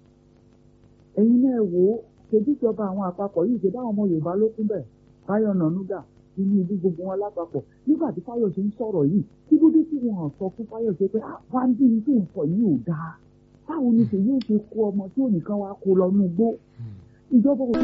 ẹ̀yin náà wò ó ṣèjújọba àwọn àpapọ̀ yìí ṣe báwọn ọmọ yorùbá ló kún bẹ̀ báyọ̀ nànúgà inú ibi gbogbo wọn lápapọ̀ nígbà tí fáyọ̀ṣe ń sọ̀rọ̀ yìí kí ló dé tí wọn sọ fún fáyọ̀ṣe pé ah wá ń bí ní tó ń sọ yìí ò dáa báwo ni ṣèyí ò ṣe kó ọmọ tí ò nìkan wá kó lọ nú igbó ìjọba ò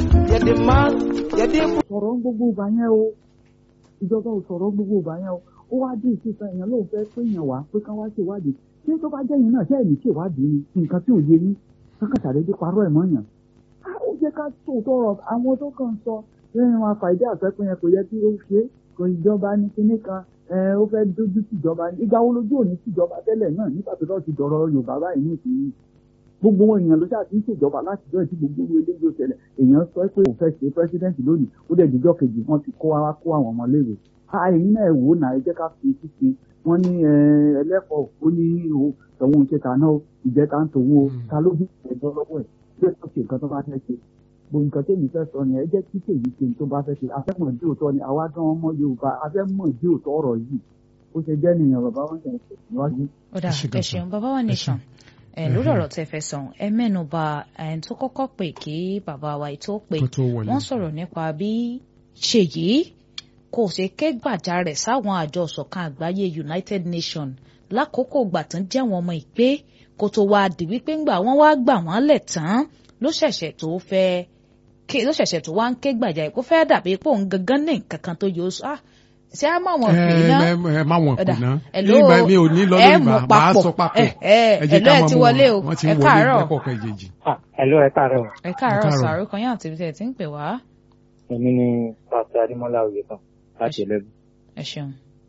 sọ̀rọ̀ ń gbogbo ìgbà yẹn o ìjọba ò sọ̀rọ̀ ń gbogbo ìgbà yẹn o ó wá dé ìṣèṣàn èèyàn lóun fẹ́ pé èèyàn wá pé ká wá ṣèwádìí ṣé tó bá jẹ́ yín náà ṣé ẹ̀mí ṣèwádìí ni nǹkan tí ò yé yín kankan ṣàdédé parọ́ ẹ̀ mọ́ yàn á ó jẹ́ ká tó tọrọ àwọn tó kàn sọ lẹ́yìn wọn àfàìdí àfẹ́pẹ́ yẹn kò yẹ kí ó ṣe é kò ìjọba ní kinní kan ẹ ó fẹ́ dójú tìjọba ní ìgbà wo lójú òní tìjọba tẹ́lẹ̀ náà nígbà tó lọ́ọ́ ti dọ̀rọ̀ Yorùbá báyìí ní ìsinyìí gbogbo wọn èèyàn ló ṣáà ti ń ṣèjọba láti jọ ìdí gbogbo orí eléyìí ó ṣẹlẹ̀ èèyàn sọ pé òun fẹ́ ṣe president lónìí ó dẹ̀ díjọ́ kejì wọ́n ti kó wa kó àwọn ọmọléèwé àìyín náà wò náà ẹ jẹ́ ká fi ṣíṣe wọ́n ní ẹlẹ́kọ̀ọ́ ó ní o tọ̀hún ṣe tàná o ìjẹta ń tòun o ta ló bí ẹjọ́ lọ́wọ́ ẹ̀ bí ó ṣe nǹkan tó bá fẹ́ ṣe gbogbo nǹkan tèmi fẹ́ sọ ni ẹ jẹ́ kí tèmi ṣe tó bá fẹ́ ṣe afẹ́mọ̀ ìdí òótọ́ ni àwa gan ọmọ Yorùbá afẹ́mọ̀ ìdí òótọ́ ọ̀rọ̀ yìí ó ṣe jẹ́ nìyẹn bàbá wọn ṣe ń ṣe níwájú. ó dà Ẹ ṣé gan ẹ sir. ṣeun bàbá wa nation ẹ lórí ọ̀rọ̀ tẹ́ fẹ́ sọ ẹ mẹ́nu bà ẹni tó kọ́kọ́ pè kí bàbá wa yìí tó pè kó tó wọlé. wọ́n sọ̀rọ̀ nípa bí ṣèyí kò ṣe ké gbàjarè sáwọn àjọ ìṣọ̀kan àgbáyé United Nations lákòókò ìgbà tán jẹ́ àwọn ọmọ ìpè kó tó wá di wípé ńgbà wọ́n wá gbà wọ́n lẹ̀ tán ló ṣẹ̀ṣẹ̀ tó fẹ́ ké ló ṣẹ̀ṣẹ̀ tó wá ń ké gbàjarè kó fẹ́ dàbí pé òun gangan ní nǹkan kan tó yọ ó sọ ah ṣé á mọ̀ wọn pè náà ẹ ẹ má wọn Ọ̀dà, kù ná hello, nígbà mi ò ní lọ ẹ lórí mú màá màá papọ̀. sọ papọ̀ ẹ ẹ jẹ́ hello, ẹ ti mọ̀ wọlé o. wọ́n ti Ẹ ń wọlé káàárọ̀. lẹ́kọ̀ọ̀kan ìjèjì. Hello, ẹ káàárọ̀. ẹ káàárọ̀ káàárọ̀. sàárò kan yàn àti ibi tẹ́ ẹ ti ń pè wá Èmi ni Pásítọ̀ Adémọ́lá Oyèkan láti Ẹlẹ́bù. ẹ ṣeun.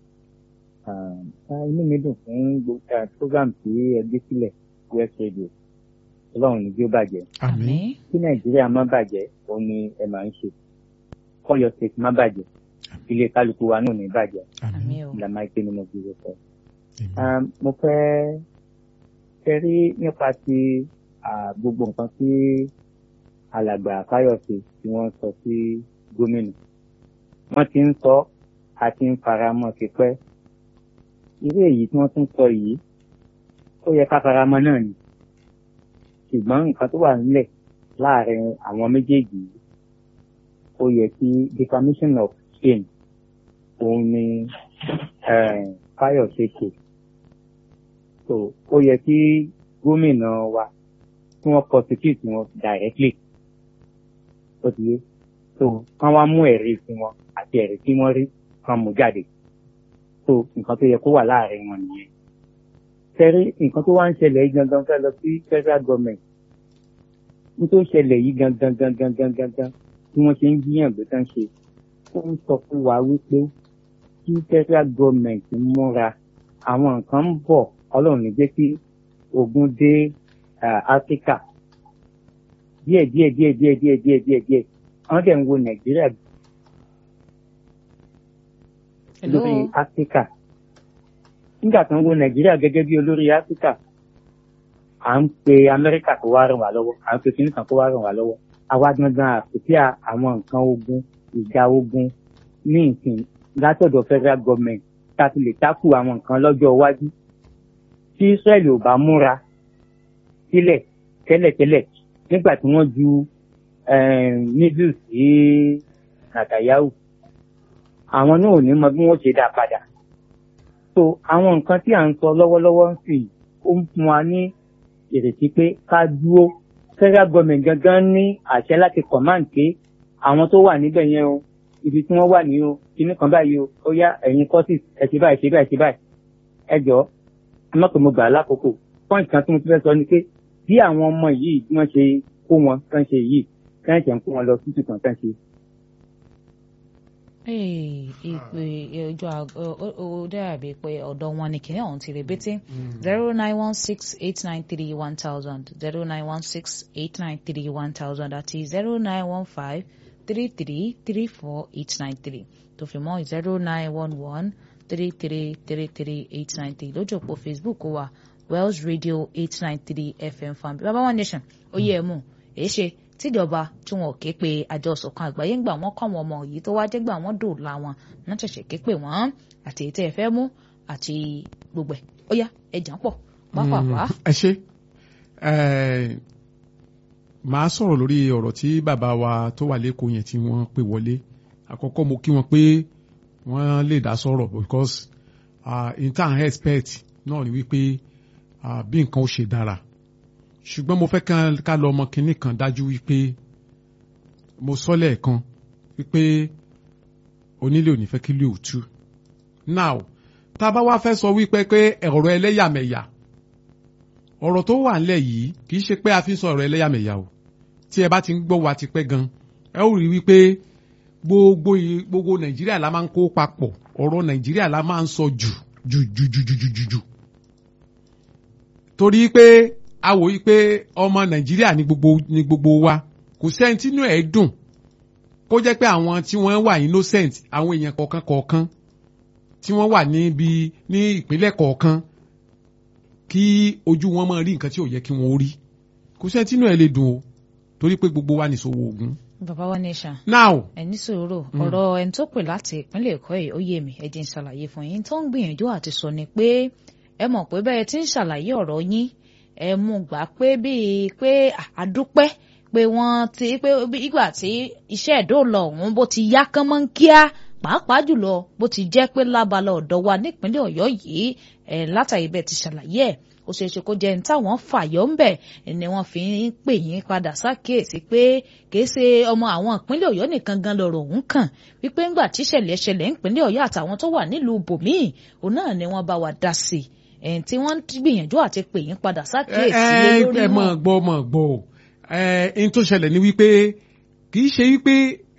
Ah, Inú mi dùn fún gbogbo ah, program tí ẹ gbé sílẹ̀ West Radio. Ọlọ́run ní bí ó bàjẹ́. àmín Kí Nàìjíríà má bàjẹ́, òun ni ẹ máa ń ṣe. Kọ́yọ̀ State má bàjẹ́. Ilé kálukú wa náà ní bàjẹ́. àmín àmín o. Ìlànà ìpè ni mo fi rẹ̀ sọ. àmín. Ah, Mo fẹ́ fẹ́ rí nípa ti ah, gbogbo nǹkan tí alàgbà Fáyọ̀sé tí wọ́n sọ sí gómìnà. Wọ́n ti ń sọ a ti ń faramọ́ ti pẹ́. Irú èyí tí wọ́n tún sọ yìí, ó yẹ ká faramọ́ náà ni. Ṣùgbọ́n nǹkan tó wà nílẹ̀ láàrin àwọn méjèèjì yìí, ó yẹ kí defamation of shame òun ni eh, Fáyọ̀sé ṣe. So ó yẹ kí gómìnà wa kí wọ́n prosecute wọn directly. Ó ti yé. So kán wá mú ẹ̀rí sí wọn àti ẹ̀rí tí wọ́n rí kán mú jáde. So nǹkan tó yẹ kó wà láàrin wọn nìyẹn. tẹ́rí nǹkan tó wá ń ṣẹlẹ̀ yìí gangan fẹ́ lọ sí federal government ní tó ṣẹlẹ̀ yìí gangan gangan gangan gangan tí wọ́n ṣe ń gbìyàn gbé tán ṣe ó ń sọ fún wa wípé kí federal government múra àwọn nǹkan ń bọ̀ ọlọ́run ní jẹ́ kí ogun dé ah, áfíríkà díẹ̀ díẹ̀ díẹ̀ díẹ̀ díẹ̀ díẹ̀ díẹ̀ díẹ̀ wọ́n dẹ̀ ń wo nàìjíríà Hello. lórí áfíríkà nígbà tó ń wo nàìjíríà gẹ́gẹ́ bí olórí áfíríkà à ń pe amẹ́ríkà kó wá ràn wá lọ́wọ́ à ń pe kíní kan kó wá ràn wá lọ́wọ́ àwa gangan àpèsè àwọn nǹkan ogun ìjà ogun ní ìsìn látọ̀dọ̀ federal government tá a ti lè tákù àwọn nǹkan lọ́jọ́ iwájú tí israel ò bá múra sílẹ̀ tẹ́lẹ̀tẹ́lẹ̀ nígbà tí wọ́n ju missiles sí nàtàyáhù àwọn náà ò ní mọ bí wọ́n ṣe dá padà so àwọn nǹkan tí à ń sọ lọ́wọ́lọ́wọ́ ń sì ó ń fún wa ní ìrètí pé ká dúró federal government gangan ní àṣẹ láti command pé àwọn tó wà níbẹ̀ yẹn o ibi tí wọ́n wà ní o kíní kan báyìí o ó yá ẹ̀yin courses ẹ ṣe báyìí ṣe báyìí ṣe báyìí ẹ jọ ẹ má pè mo gbà á lákòókò point kan tí mo ti fẹ́ sọ ni pé bí àwọn ọmọ yìí bí wọ́n ṣe kó wọn kán ṣe yìí kán ṣe ń kó wọn lọ tútù kan kán ṣe Ee, ìpè ojú àgọ ó dàbí pé ọ̀dọ̀ wọn ni kìnìún ọ̀hún ti rebete zero nine one six eight nine three one thousand zero nine one six eight nine three one thousand àti zero nine one five three three three four eight nine three tó fi mọ́ zero nine one one three three three three eight nine three lójú òpó Facebook wa Wells Radio eight nine three FM fan baba one nation ó yẹ ẹ mú èé ṣe tíjọba tí wọn ò ké pe àjọ ìṣọ̀kan àgbáyé ń gbà wọ́n kọ́ àwọn ọmọ yìí tó wá jẹ́ gbà wọ́n dòòlà wọn náà ṣẹ̀ṣẹ̀ ké pè wọ́n àti èyí tẹ́ ẹ fẹ́ mú àti gbogbo ẹ̀ ó yá ẹ̀jà ń pọ̀ pápápá. ẹ ṣe ẹ màá sọ̀rọ̀ lórí ọ̀rọ̀ tí bàbá wa tó wà lẹ́kọ̀ọ́ yẹn tí wọ́n pè wọlé àkọ́kọ́ mo kí wọn pé wọ́n lè dá sọ̀rọ̀ because uh, in time expect náà ni wípé uh, bí nǹkan ó ṣe dára ṣùgbọ́n mo fẹ́ ká lọ ọmọ kinní kan dájú wípé mo sọ lẹ́ẹ̀kan wípé onílé ò ní fẹ́ kí lè ò tú now tá a bá wá fẹ́ sọ wípé pé ọ̀rọ̀ ẹlẹ́yàmẹ̀yà ọ̀rọ̀ tó wà nílẹ̀ yìí kì í ṣe pé a fi ń sọ ọ̀rọ̀ ẹlẹ́yàmẹ̀yà o tí ẹ bá ti ń gbọ́ wa ti pẹ́ gan ẹ ó rí wípé gbogbo gbogbo nàìjíríà la máa ń kó papọ̀ ọ̀rọ̀ nàìjíríà la máa ń sọ jù jù jù jù jù jù jù torí pé a wò yí pé ọmọ nàìjíríà ní gbogbo ní gbogbo wa kò sẹ́ni tínú ẹ̀ dùn kó jẹ́ pé àwọn tí wọ́n wà innocent àwọn èèyàn kọ̀ọ̀kan kọ̀ọ̀kan tí wọ́n wà níbi ní ìpínlẹ̀ kọ̀ọ̀kan kí ojú wọn máa rí nǹkan tí ò yẹ kí wọ́n rí kò sẹ́ni tínú ẹ̀ lè dùn o torí pé gbogbo wa nìṣòwò ogun. bàbá wa nation. now ẹ ní sòrò ọ̀rọ̀ ẹni tó pè láti ìpínlẹ̀ èkó yìí ó yé mi ẹ jẹ́ n ṣàlàyé fún yín tó ń gbìyànjú àti sọ ni pé ẹ mọ̀ pé bẹ́ẹ̀ tí ń ṣàlàyé ọ̀rọ̀ yín ẹ mú gbà pé bíi pé àdúpẹ́ pé wọ́n ti pé ìgbà tí iṣẹ́ ìdóòlà ọ̀hún bó ti yá kán mọ́ ń kíá pàápàá jùlọ bó ti jẹ́ pé lábala ọ̀dọ̀ wa nípínlẹ̀ ọ̀yọ́ yìí ẹ̀ látàrí bẹ́ẹ̀ ti ṣàlàyé ẹ̀ ó ṣeé ṣe kó jẹ́ ní táwọn fàyọ́ ń bẹ̀ ni wọ́n fi ń pè yín padà sákèésí pé kìí ṣe ọmọ àwọn ìpínlẹ̀ ọ̀yọ́ nìkan gan lọ̀rọ̀ òun kàn wípé ńgbà tíṣẹ̀lẹ̀ ṣẹlẹ̀ ìpínlẹ̀ ọ̀yọ́ àtàwọn tó wà nílùú bòmíì òun náà ni wọ́n bá wa dá sí i ẹ̀yìn tí wọ́n gbìyànjú àti pè yín padà sákèésí lórí ẹ mọ̀ gbọ́ mọ̀ gbọ́ ẹ ẹni tó ṣẹlẹ̀ ni wípé kì í ṣe wípé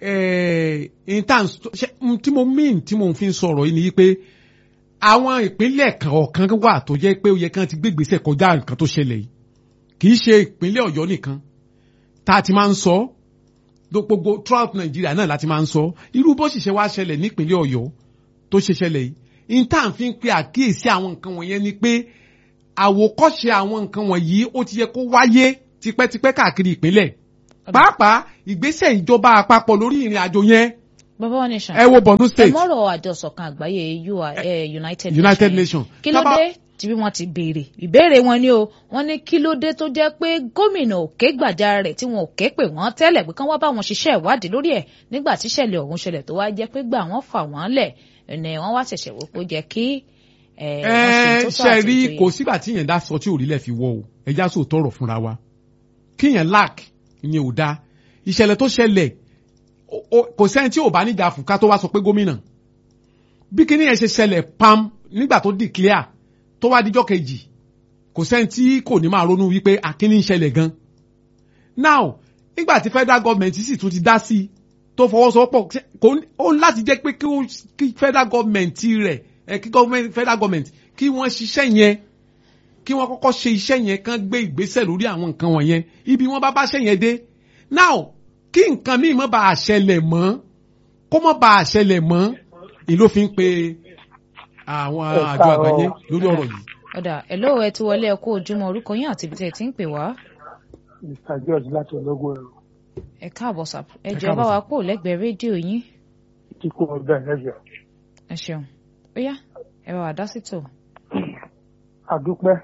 tí mo mean tí mo fi ń sọ̀rọ̀ yìí ni wípé àwọn ìpínlẹ̀ kọ̀ọ̀kan wà tó jẹ́ pé ó yẹ kán ti gbégbèsè kọjá nǹkan tó ṣẹlẹ̀ yìí kì í ṣe ìpínlẹ̀ ọ̀yọ́ nìkan tá a ti máa ń sọ gbogbo throughout Nàìjíríà náà láti máa ń sọ irú bó sì ṣe wá ṣẹlẹ̀ nípínlẹ̀ ọ̀yọ́ tó ṣe ṣẹlẹ̀ yìí intan fi ń pe àkíyèsí àwọn nǹkan wọ̀nyẹn ni pé àwòkọ́ṣe àwọn nǹkan wọ̀nyí ó ti yẹ kó wáyé tipẹ́tipẹ́ káàkiri ìpínlẹ̀ pàápàá ìgbésẹ̀ ìjọba àpapọ̀ lórí ìrìn àjò yẹn bàbá wa nation ẹ wo Borno state ẹ mọ̀rọ̀ àjọsọ̀kan àgbáyé United United Nations kí ló dé tí bí wọ́n ti béèrè ìbéèrè wọn ni o wọ́n ní kí ló dé tó jẹ́ pé gómìnà òkè gbàjarè rẹ̀ tí wọn ò ké pè wọ́n tẹ́lẹ̀ pé kán wá bá wọn ṣiṣẹ́ ìwádìí lórí ẹ̀ nígbà tíṣẹ̀lẹ̀ ọ̀hún ṣẹlẹ̀ tó wá jẹ́ pé gbà wọ́n fà wọ́n lẹ̀ ẹnì wọ́n wá ṣẹ̀ṣẹ̀ wò pé ó jẹ́ kí ẹ ṣe rí kò sígbà tí yẹn dá sọ tí òrìlẹ̀ fi wọ́ o ẹja sọ tọrọ fúnra wa kí yẹn lack ni ò da ìṣẹ̀lẹ̀ tó ṣẹlẹ̀ kò sẹ́ni tí ò bá níjà fùká tó wá sọ pé gómìnà bí kíní yẹn ṣe ṣẹlẹ̀ pam nígbà tó declare tó wá díjọ́ kejì kò sẹ́ni tí kò ní máa ronú wípé akíní ń ṣẹlẹ̀ gan. now nígbà tí federal government sì tún ti dá sí i tó fọwọ́sowọ́pọ̀ ṣe- kò ní- ó ní láti jẹ́ pé kí ó- kí federal government rẹ̀ ẹ kí government federal government kí wọ́n ṣiṣẹ́ yẹn kí wọ́n kọ́kọ́ ṣe iṣẹ́ yẹn kán gbé ìgbésẹ̀ lórí àwọn nǹkan wọ̀nyẹn ibi wọ́n bá bá ṣẹ́ yẹn dé now kí nǹkan míì má bàa ṣẹlẹ̀ mọ́ kó má bàa ṣẹlẹ̀ mọ́ ni ló fi ń pe àwọn Ẹ àjọ àgbáyé káàárọ̀. lórí ọ̀rọ̀ yìí. ọ̀dà ẹ̀ló ẹ ti wọlé ẹ kú ojúmọ́ orúkọ yín àti ibi tẹ́ ẹ ti ń pè wá mr george láti ológun ẹrù ẹ káàbọ̀ sà ẹ Ẹ jọ̀ọ́ ẹ bá káàbọ̀ wa sà. kó lẹ́gbẹ̀ẹ́ rédíò yín kíkó ọgbẹ ẹjọ ẹ ṣeun ó yá ẹ bá wa dá sí tò. àdúpẹ́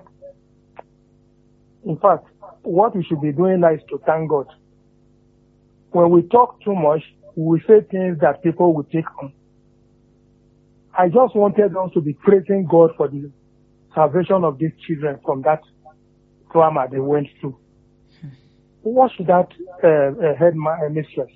in fact what we should be doing now is to thank god when we talk too much we will say things that people will take on i just wanted us to be praising god for the salvation of these children from that trauma they went through what should that uh, uh, head ma- uh, mistress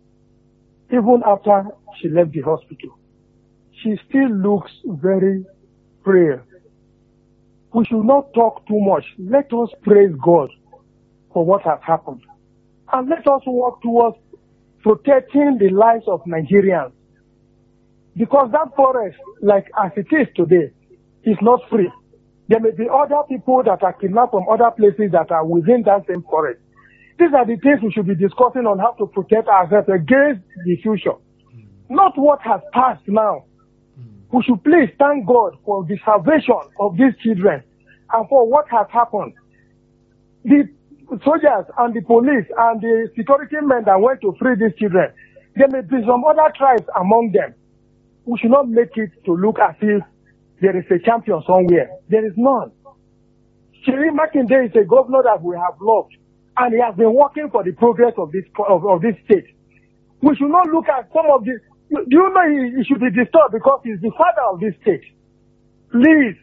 even after she left the hospital she still looks very frail we should not talk too much. Let us praise God for what has happened. And let us work towards protecting the lives of Nigerians. Because that forest, like as it is today, is not free. There may be other people that are kidnapped from other places that are within that same forest. These are the things we should be discussing on how to protect ourselves against the future. Not what has passed now we should please thank God for the salvation of these children and for what has happened. The soldiers and the police and the security men that went to free these children, there may be some other tribes among them. We should not make it to look as if there is a champion somewhere. There is none. Shiri Makinde is a governor that we have loved and he has been working for the progress of this, of, of this state we should not look at some of the. Do you know he, he should be disturbed because he's the father of this state? Please,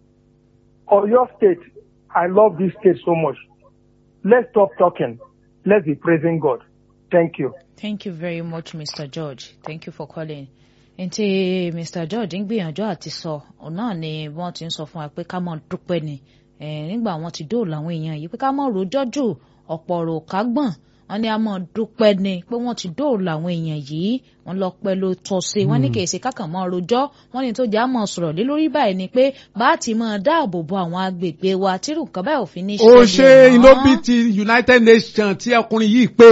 or your state, I love this state so much. Let's stop talking. Let's be praising God. Thank you. Thank you very much, Mr. George. Thank you for calling. Ntí Mr. George ń gbìyànjú àti sọ, òun náà ni wọ́n ti ń sọ fún wa pé ká mọ̀ dúpẹ́ ni. Eh, Nígbà wọn ti dóòlà àwọn èèyàn yìí pé ká mọ̀ rojọ́ jù ọ̀pọ̀ ọ̀rọ̀ ká gbọ̀n. Wọ́n ní a mọ̀ dúpẹ́ ni pé wọ́n ti dóòlà àwọn èèyàn yìí. Wọ́n lọ pẹ́ ló tọ́ sí. Wọ́n ní kì í ṣe kákàn mọ́ rojọ́. Wọ́n ní tó jẹ́ àmọ́ sọ̀rọ̀ lé lórí báyìí ni pé bá a ti máa dáàbò bo àwọn agbègbè wa tírù nǹkan báyìí òfin ní ó ṣe mọ́. ìlóbi ti united nations tí ọkùnrin yìí pé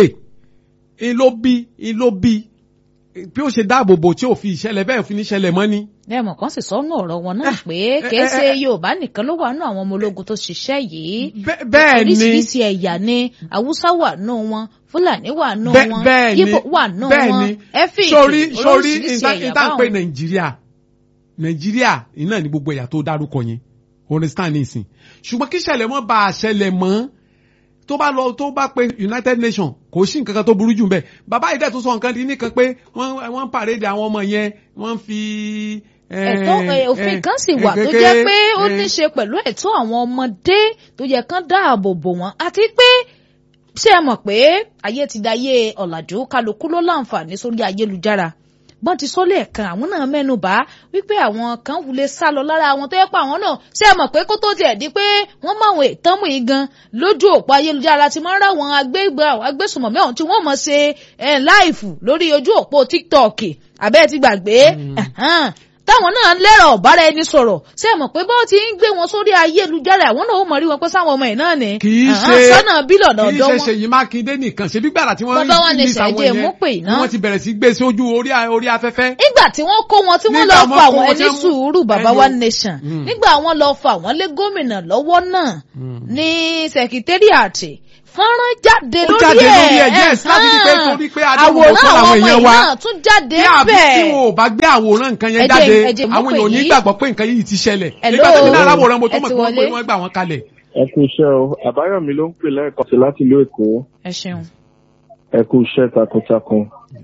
ìlóbi ìlóbi bí ó ṣe dáàbò bò tí ò fi ìṣẹ̀lẹ̀ bẹ́ẹ̀ fi ní ṣẹlẹ̀ mọ́ ni. lẹ́mọ̀ kan sì sọ́nù ọ̀rọ̀ wọn náà pé kìí ṣe yorùbá nìkan ló wà nù àwọn ọmọ ológun tó ṣiṣẹ́ yìí Bẹ́- bẹ́ẹ̀ ni oríṣiríṣi ẹ̀yà ni haúsá wà nù wọn fúlàní wà nù bẹ́- wọn bẹ́ẹ̀ ni yíbò wà nù bẹ́ẹ̀ wọn ni ẹ́fíìkì sórí sórí oríṣiríṣi ẹ̀yà ìta ń pè báwọn. nàìjíríà nàìjíríà iná ní gbogbo ẹ̀yà tó dárúkọ yẹn understand nísìn ṣùgbọ́n kí ìṣẹ̀lẹ̀ mọ́ bá a ṣẹlẹ̀ mọ́ tó bá lọ tó bá pe united nations kò sí nǹkan kan tó burú jù bẹ́ẹ̀ bàbá yìí dẹ̀ tó sọ nǹkan di nìkan pé wọ́n wọ́n ń pàrédé àwọn ọmọ yẹn wọ́n fi. eh, ẹ̀tọ́ eh, òfin eh, kan sì eh, wà tó kékeré, jẹ́ pé ó eh, ní ṣe pẹ̀lú ẹ̀tọ́ àwọn ọmọdé tó yẹ kán dáàbò bò wọ́n àti pé ṣé ẹ mọ̀ pé ayé ti dayé ọ̀làjú kálukú ló láǹfààní sórí ayélujára bọ́n ti sọ lẹ́ẹ̀kan àwọn náà mẹ́nu bà wípé àwọn kan wulẹ̀ sá lọ lára àwọn tó yẹ pé àwọn náà ṣé ẹ mọ̀ pé kó tó tiẹ̀ di pé wọ́n mọ àwọn ìtọ́mù yìí gan lójú òpó ayélujára ti máa ń ráwọn agbégbé agbésùmọ̀mí ọ̀hún tí wọ́n mọ̀ ṣe ẹ̀ láìfù lórí ojú òpó tiktok àbẹ́ ti gbàgbé ẹ̀hán táwọn náà lẹ́rọ̀ ọ̀bára ẹni sọ̀rọ̀ ṣé ẹ mọ̀ pé bọ́ọ̀ ti ń gbé wọn sórí ayélujára àwọn náà ó mọ̀ rí wọn pé sáwọn ọmọ ẹ̀ náà ni kì í Ẹ̀hán, ṣe sọ́nà bílọ̀nà kì í ọ̀dọ́ ṣe wọn. ṣèyí mákindé nìkan ṣebí gbàrà tí wọ́n Bàbá wa ní release àwọn Ṣèyí yẹn mú pè ni náà. wọ́n ti bẹ̀rẹ̀ sí gbé sí ojú orí orí afẹ́fẹ́. nígbà tí wọ́n kó wọn tí wọ́n Nígbà lọ wọ́n fa kó àwọn wọn ẹni tí wọ́n- sùúrù bàbá ẹni wa o- nation Mm. nígbà wọ́n lọ fa àwọn lé gómìnà lọ́wọ́ náà ní sẹkítẹ́rìàtì fọ́nrán jáde Ó lórí jáde ẹ̀ lórí ẹ̀, yes, láti rí pé ẹ̀hán. torí pé adéhùn àwòrán kọ́ àwọn làwọn ọmọ èèyàn yìí wa. náà tún jáde bí àbí tí bẹ́ẹ̀ wọn ò bá gbé àwòrán nǹkan yẹn Ẹ jẹ́- jáde ẹ jẹ́ mú àwọn pè èèyàn ò ní yìí. gbàgbọ́ pé nǹkan yìí ti ṣẹlẹ̀ Hello. nígbà tó ní aláwòrán mo tó Ẹ mọ̀ ti pé wọ́n wọlé. pé wọ́n gbà wọ́n kalẹ̀. ẹ kú iṣẹ́ o àbáyọ̀mí ló ń pè lẹ́ẹ̀kan sí láti ìlú èkó ẹ ṣeun ẹ kú iṣẹ́ takuntakun.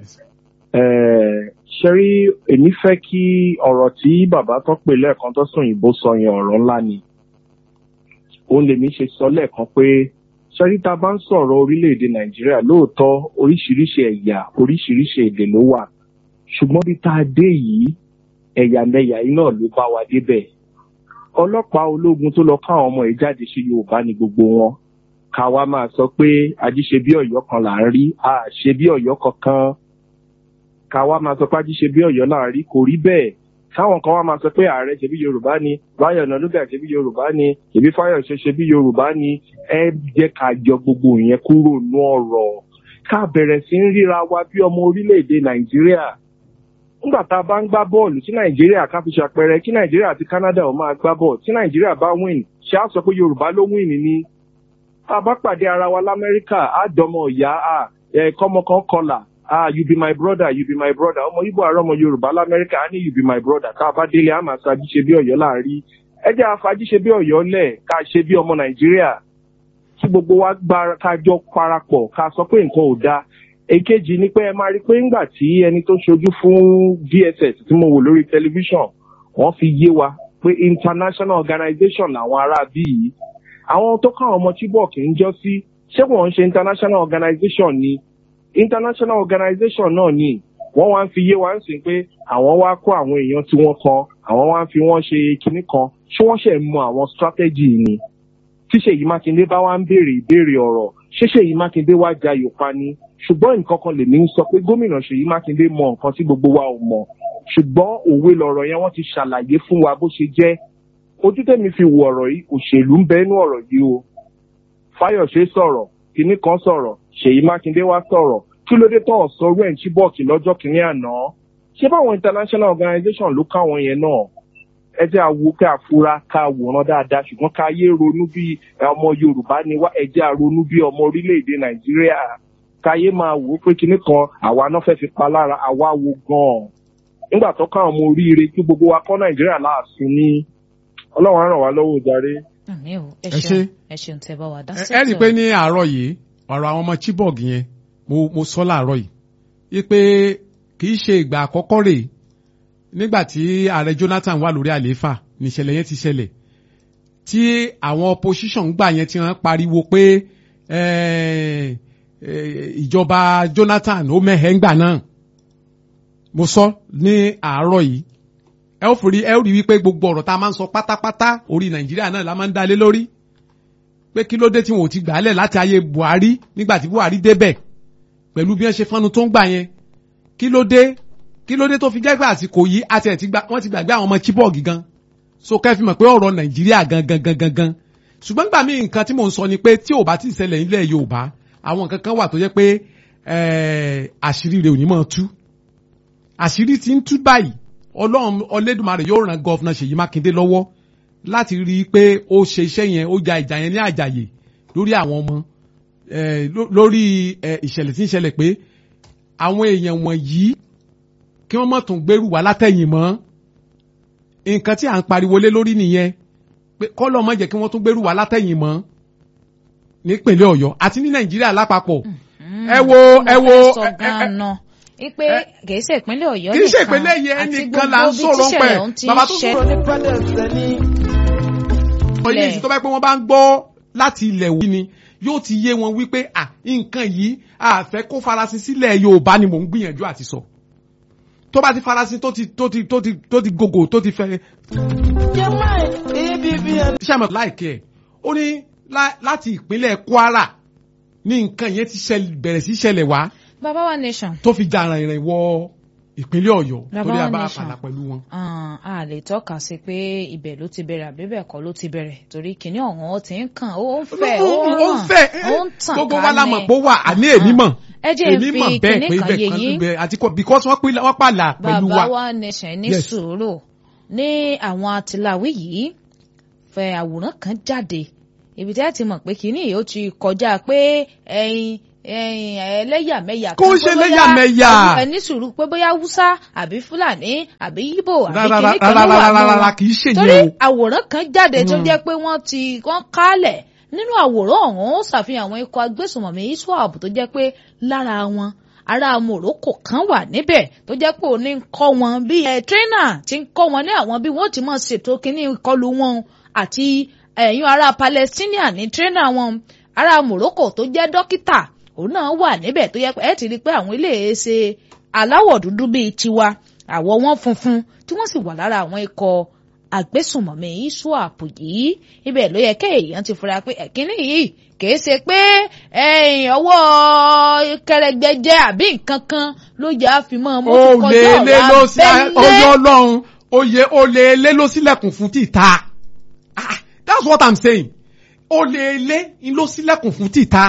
Eh, ṣe rí èmi fẹ́ kí ọ̀rọ̀ tí bàbá tó pè lẹ́ẹ̀kan tó sùn òyìnbó sọ yẹn ọ̀rọ̀ ńlá ni. òun lèmi ṣe sọ lẹ́ẹ̀kan pé ṣẹ́rí tá a bá ń sọ̀rọ̀ orílẹ̀-èdè nàìjíríà lóòótọ́ oríṣiríṣi ẹ̀yà oríṣiríṣi èdè ló wà ṣùgbọ́n bí tá a dé yìí ẹ̀yàmẹ̀yà yìí náà ló bá wa débẹ̀ ọlọ́pàá ológun tó lọ káwọn ọmọ ẹ̀ jáde ṣe yorùbá ni gbogbo wọn ká wá máa sọ pé ajíṣe bí ọ̀yọ́ kan là ń rí a ṣe bí ọ̀yọ́ kankan ká wá máa sọ pé ajíṣe bí ọ̀yọ́ là ń rí kò rí bẹ́ẹ̀ káwọn kan wá máa sọ pé ààrẹ ṣe bí yorùbá ni báyọ̀ nàlúgà ṣe bí yorùbá ni èbí fáyọ̀ṣe ṣe bí yorùbá ni ẹ jẹ́ ká jọ gbogbo ìyẹn kúrò nú ọ̀rọ̀ ká bẹ̀rẹ̀ sí ń ríra wa bí ọmọ orílẹ̀-èdè nàìjíríà nígbà tá a bá ń gbá bọ́ọ̀lù tí nàìjíríà ká fi ṣàpẹẹrẹ kí nàìjíríà àti canada ò máa gbá bọ́ọ̀lù tí nàìjíríà bá win ṣé á sọ pé yorùbá ló win ni tá a bá pàdé ara wa lamẹ́ríkà á dọmọ ìyá à ẹ kọ́mọ kan kọlà ah you be my brother you be my brother ọmọ ibo àrọ ọmọ yorùbá lamẹ́ríkà á ní you be my brother ká a bá délé á máa ṣáájú ṣe bí ọ̀yọ́ láàrí ẹ jẹ́ àfájú ṣe bí ọ̀yọ́ lẹ̀ ká ṣe bí ọmọ nàìjíríà kí gbogbo wa gbá ká jọ parapọ̀ ká sọ pé nǹkan ò dáa èkejì ni pé ẹ máa rí i pé ńgbà tí ẹni tó ṣojú fún dss tí mo wò lórí tẹlifíṣàn wọ́n fi yé wa pé international organization làwọn ará bí yìí àwọn tó káwọn ọmọ chibok ń jọ sí ṣé wọ́n ń ṣe international organization ni international organization náà ni wọ́n wá ń fi yé wa ń sìn pé àwọn wá kó àwọn èèyàn tí wọ́n kan àwọn wá ń fi wọ́n ṣe kinní kan ṣé wọ́n ṣe mọ àwọn strategy ni tí ṣèyí mákindé bá wá ń béèrè ìbéèrè ọ̀rọ̀ ṣé ṣèyí mákindé wá jayò pa ni ṣùgbọ́n nǹkan kan lèmi ń sọ pé gómìnà ṣèyí mákindé mọ nǹkan tí gbogbo wa ò mọ̀ ṣùgbọ́n òwe lọ̀rọ̀ yẹn wọ́n ti ṣàlàyé fún wa bó ṣe jẹ́ ojú tẹ̀mí fi wo ọ̀rọ̀ yìí òṣèlú ń bẹ inú ọ̀rọ̀ yìí o fáyọ̀ṣe sọ̀rọ̀ kinní kan sọ̀rọ̀ ṣèyí mákindé wá sọ̀rọ̀ kí ló dé tó ọ̀sán rẹ̀ ń chibok lọ́jọ́ kìíní àná ṣé báwọn international organization ló káwọn yẹn náà ẹ jẹ́ àwo ká fura ká wòran dáadáa ṣùgbọ́n ká yé ronú bí ọmọ yorùbá ni wá ẹ jẹ́ àronú bí ọmọ orílẹ̀-èdè nàìjíríà káyé máa wò ó pé kinní kan àwa náà fẹ́ fi pa lára àwa wo gan-an nígbà tó káwọn ọmọ oríire kí gbogbo wa kọ́ nàìjíríà láàfin ní ọlọ́run á ràn wá lọ́wọ́ jàre. àmì ò ẹ Ẹ ṣeun ṣé. ẹ ṣeun tẹ bá wa dá ẹ ẹ rí i pé ní àárọ̀ yìí ọ̀rọ̀ àwọn ọmọ chibok yẹn mo mo sọ láàárọ̀ yìí wípé kì í ṣe ìgbà àkọ́kọ́ rèé nígbà tí ààrẹ jonathan wà lórí àlééfà níṣẹ̀lẹ̀ yẹn ti ṣẹlẹ̀ tí àwọn opposition gbà yẹn ti hàn pariwo pé eh, eh, ìjọba jonathan ó mẹ́hẹ̀ ńgbà náà mo sọ ní àárọ̀ yìí ẹ ó forí ẹ ó rí wípé gbogbo ọ̀rọ̀ tá a máa ń sọ pátápátá orí nàìjíríà náà la máa ń dálé lórí pé kí ló dé tí wọn ò ti gbà á lẹ̀ láti ayé buhari nígbà tí buhari débẹ̀ pẹ̀lú bí wọ́n ṣe fọ́nu tó ń gbà yẹn kí ló dé kí ló dé tó fi jẹ́ pé àsìkò yìí àti ẹ̀ ti gba wọ́n ti gbàgbé àwọn ọmọ chibok gan so kẹ́ fi mọ̀ pé ọ̀rọ̀ nàìjíríà gangan gangan gan ṣùgbọ́n nígbà míì nǹkan tí mò ń sọ ni pé tí ò bá ti ṣẹlẹ̀ nílẹ̀ yorùbá àwọn nǹkan kan wà tó jẹ́ pé eh, àṣírí rẹ̀ ò ní máa tú àṣírí ti ń tú báyìí ọlọ́run ọlẹ́dùnmarè yóò ran gọ́fúnà ṣèyí mákindé lọ́wọ́ láti rí i pé ó ṣe iṣẹ́ yẹn ó ja ìjà yẹn ní àjàyè lórí àwọn ọmọ eh, ló- lórí eh, ìṣẹ̀lẹ̀ tí ń ṣẹlẹ̀ pé àwọn èèyàn wọ̀nyí kí wọ́n mọ̀ tún gbèrú wá látẹ̀yìn mọ́ nǹkan tí à ń pariwo lé lórí nìyẹn pé kọ́lọ́ mọ̀ jẹ́ kí wọ́n tún gbèrú wá látẹ̀yìn mọ́ nípínlẹ̀ ọ̀yọ́ àti ní nàìjíríà lápapọ̀ ẹ wo ẹ wo sọ ẹ- ẹ- gan-an ipe ẹ- kì í ṣe ìpínlẹ̀ ọ̀yọ́ kì í ṣe ìpínlẹ̀ yẹn àti nìkan là ń gbogbo sọ̀rọ̀ ibi pẹ̀ tíṣẹ̀lẹ̀ ọ̀hún ti ń bàbá tó ṣẹ- sọ̀rọ̀ ọyẹ Ilẹ̀. ìsìn tó bá pẹ́ wọ́n bá ń gbọ́ láti ilẹ̀ wí ni yóò ti yé wọn wípé à nǹkan yìí àfẹ́ kó farasin sílẹ̀ yorùbá ni mò ń gbìyànjú àti sọ tó bá ti farasin tó ti tó ti tó ti tó ti gògò tó ti fẹ́. sàmọ̀ láìkẹ́ ẹ̀ ó ní lá- láti ìpínlẹ̀ kwara ní nǹkan yẹn ti ṣẹlẹ̀- bẹ̀rẹ̀ sí ṣẹlẹ̀ wá bàbá wa nation tó fi jà rìnrìn wọ ìpínlẹ̀ ọ̀yọ́ Bàbá torí wa àbá nation. àpàlà pẹ̀lú wọn. Ah, a lè tọ́ka sí pé ibẹ̀ ló ti bẹ̀rẹ̀ àbí bẹ́ẹ̀ kọ́ ló ti bẹ̀rẹ̀ torí kìíní ọ̀hún ó ti ń kàn ó ń fẹ́ ó ń ó ń ràn fẹ́ ó ń tàn gbogbo wa la mọ̀ kálẹ̀. pé ó wà àní èmi mọ̀ ẹ jẹ́ èmi n mọ̀ fi bẹ́ẹ̀ kinní pé kan ibẹ̀ yé kan yín. ibẹ̀ àti kọ́ because wọ́n pín wọ́n pààlà pẹ̀lú bàbá wa. wa nation ní Yes. sùúrù ní àwọn àtìláwí yìí fẹ àwòrán kan jáde ibi tí a ti mọ̀ pé kínní yìí ó ti kọjá pé ẹyin ẹyin ẹlẹ́yàmẹ̀yà Kò ń ṣe kan, pé bóyá ẹlẹ́yàmẹ̀yà. àwọn ẹni sùúrù pé bóyá haúsá àbí fúlàní àbí yíbò àbí Rárá, kínní kan ló rárá, wà rárá, nù rárá, wọn. kì í ṣe torí yẹn o. àwòrán kan jáde tó Mm. jẹ́ pé wọ́n ti wọ́n kálẹ̀ nínú àwòrán ọ̀hún ó ṣàfihàn àwọn ikọ̀ agbésùnmọ̀mí iswap tó jẹ́ pé lára wọn ará Morocco kan wà níbẹ̀ tó jẹ́ pé òní ń kọ́ wọn bí ẹ tírínà ti ń kọ́ wọn ní àwọn bí wọ́n ti máa ṣètò kínní ìkọlù wọn àti ẹ̀yìn ará Palestinian ní tírínà wọn ará Morocco tó jẹ́ dókítà òun náà wà níbẹ̀ tó yẹ pé ẹ ti rí i pé àwọn ilé ṣe aláwọ̀ dúdú bíi tiwa àwọ̀ wọn funfun tí wọ́n sì wà lára àwọn ikọ̀ agbésùnmọ̀mí iswap yìí ibẹ̀ ló yẹ kéèyàn ti fura pé ẹ̀kíní yìí kìí ṣe pé ọwọ́ kẹrẹgbẹjẹ àbí nǹkan kan ló yẹ àfimọ́ mo ti kọjá ọ̀rọ̀ abẹ́lé oyè ọlọ́run oyè olè lé ló sílẹ̀kùn fún títà that's what i'm saying olè lé ló sílẹ̀kùn fún títà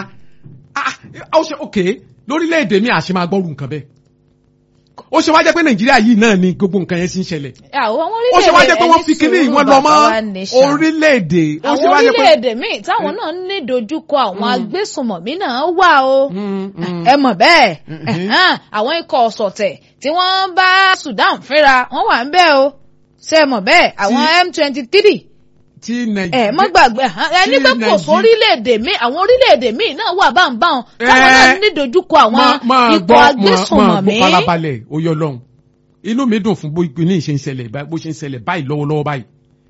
ó ṣe ok lórílẹ̀‐èdè mi àṣẹ máa gbọ́rù nǹkan bẹ́ẹ̀ ó ṣe wá jẹ́ pé nàìjíríà yìí náà ni gbogbo nǹkan yẹn ti ń ṣẹlẹ̀ ó ṣe wá jẹ́ pé wọ́n fi kíní ìwọ̀n lọ mọ́ orílẹ̀-èdè àwọn orílẹ̀-èdè míì táwọn náà ní dojúkọ àwọn agbésùnmọ̀mí náà wà o ẹ mọ̀ bẹ́ẹ̀ àwọn ikọ̀ ọ̀sọ̀tẹ̀ tí wọ́n bá Sudan fínra wọ́n wà ń bẹ̀ o ṣe mọ̀ bẹ́ẹ̀ àwọn M twenty three tí nàìjíríà. ẹ má gbàgbé ẹni pé kò sí orílẹ̀-èdè míì àwọn orílẹ̀-èdè míì náà wà báńbáwọn táwọn náà ní dojúkọ àwọn ikọ̀ agbésùnmọ̀mí. máa gbọ́ farabalẹ̀ oyè ọlọ́run inú mi dùn fún bó ní ìṣe ń ṣẹlẹ̀ bó ṣe ń ṣẹlẹ̀ báyìí lọ́wọ́lọ́wọ́ báyìí.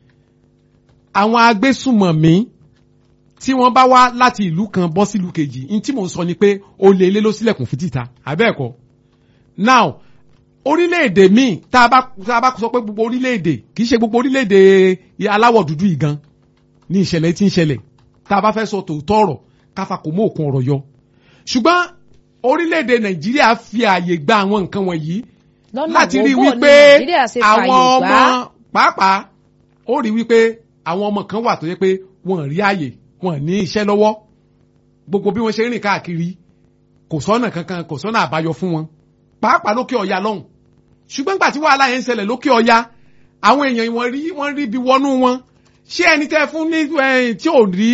àwọn agbésùnmọ̀mí tí wọ́n bá wá láti ìlú kan bọ́ sílùú kejì ní tí mò ń sọ ni pé olè ilé ló sílẹ̀kùn fún títà àbẹ́ẹ̀kọ́ now orílẹ̀-èdè míì tá a bá tá a bá sọ pé gbogbo orílẹ̀-èdè kì í ṣe gbogbo orílẹ̀-èdè aláwọ̀ dúdú yìí gan ní ìṣẹ̀lẹ̀ tí ń ṣẹlẹ̀ tá a bá fẹ́ sọ tòótọ́ ọ̀rọ̀ káfa kò mú òkun ọ̀rọ̀ yọ. ṣùgbọ́n orílẹ̀-èdè nàìjíríà fi ààyè gba àwọn nǹkan wọ̀nyí láti rí wípé àwọn ọmọ pàápàá ó rí wípé àwọn ọmọ kan wà tó yẹ pé wọ́n rí ààyè wọ́n ní iṣẹ́ lọ́wọ́ gbogbo bí wọ́n ṣe rìn káàkiri kò sọ́nà kankan kò sọ́nà àbáyọ fún wọn pàápàá lókè ọ̀yà lọ́hùn ṣùgbọ́n gbà tí wàhálà yẹn ń ṣẹlẹ̀ lókè ọya àwọn èèyàn wọ́n rí wọ́n rí bí wọnú wọn ṣé ẹni tẹ́ fún ní tí ò rí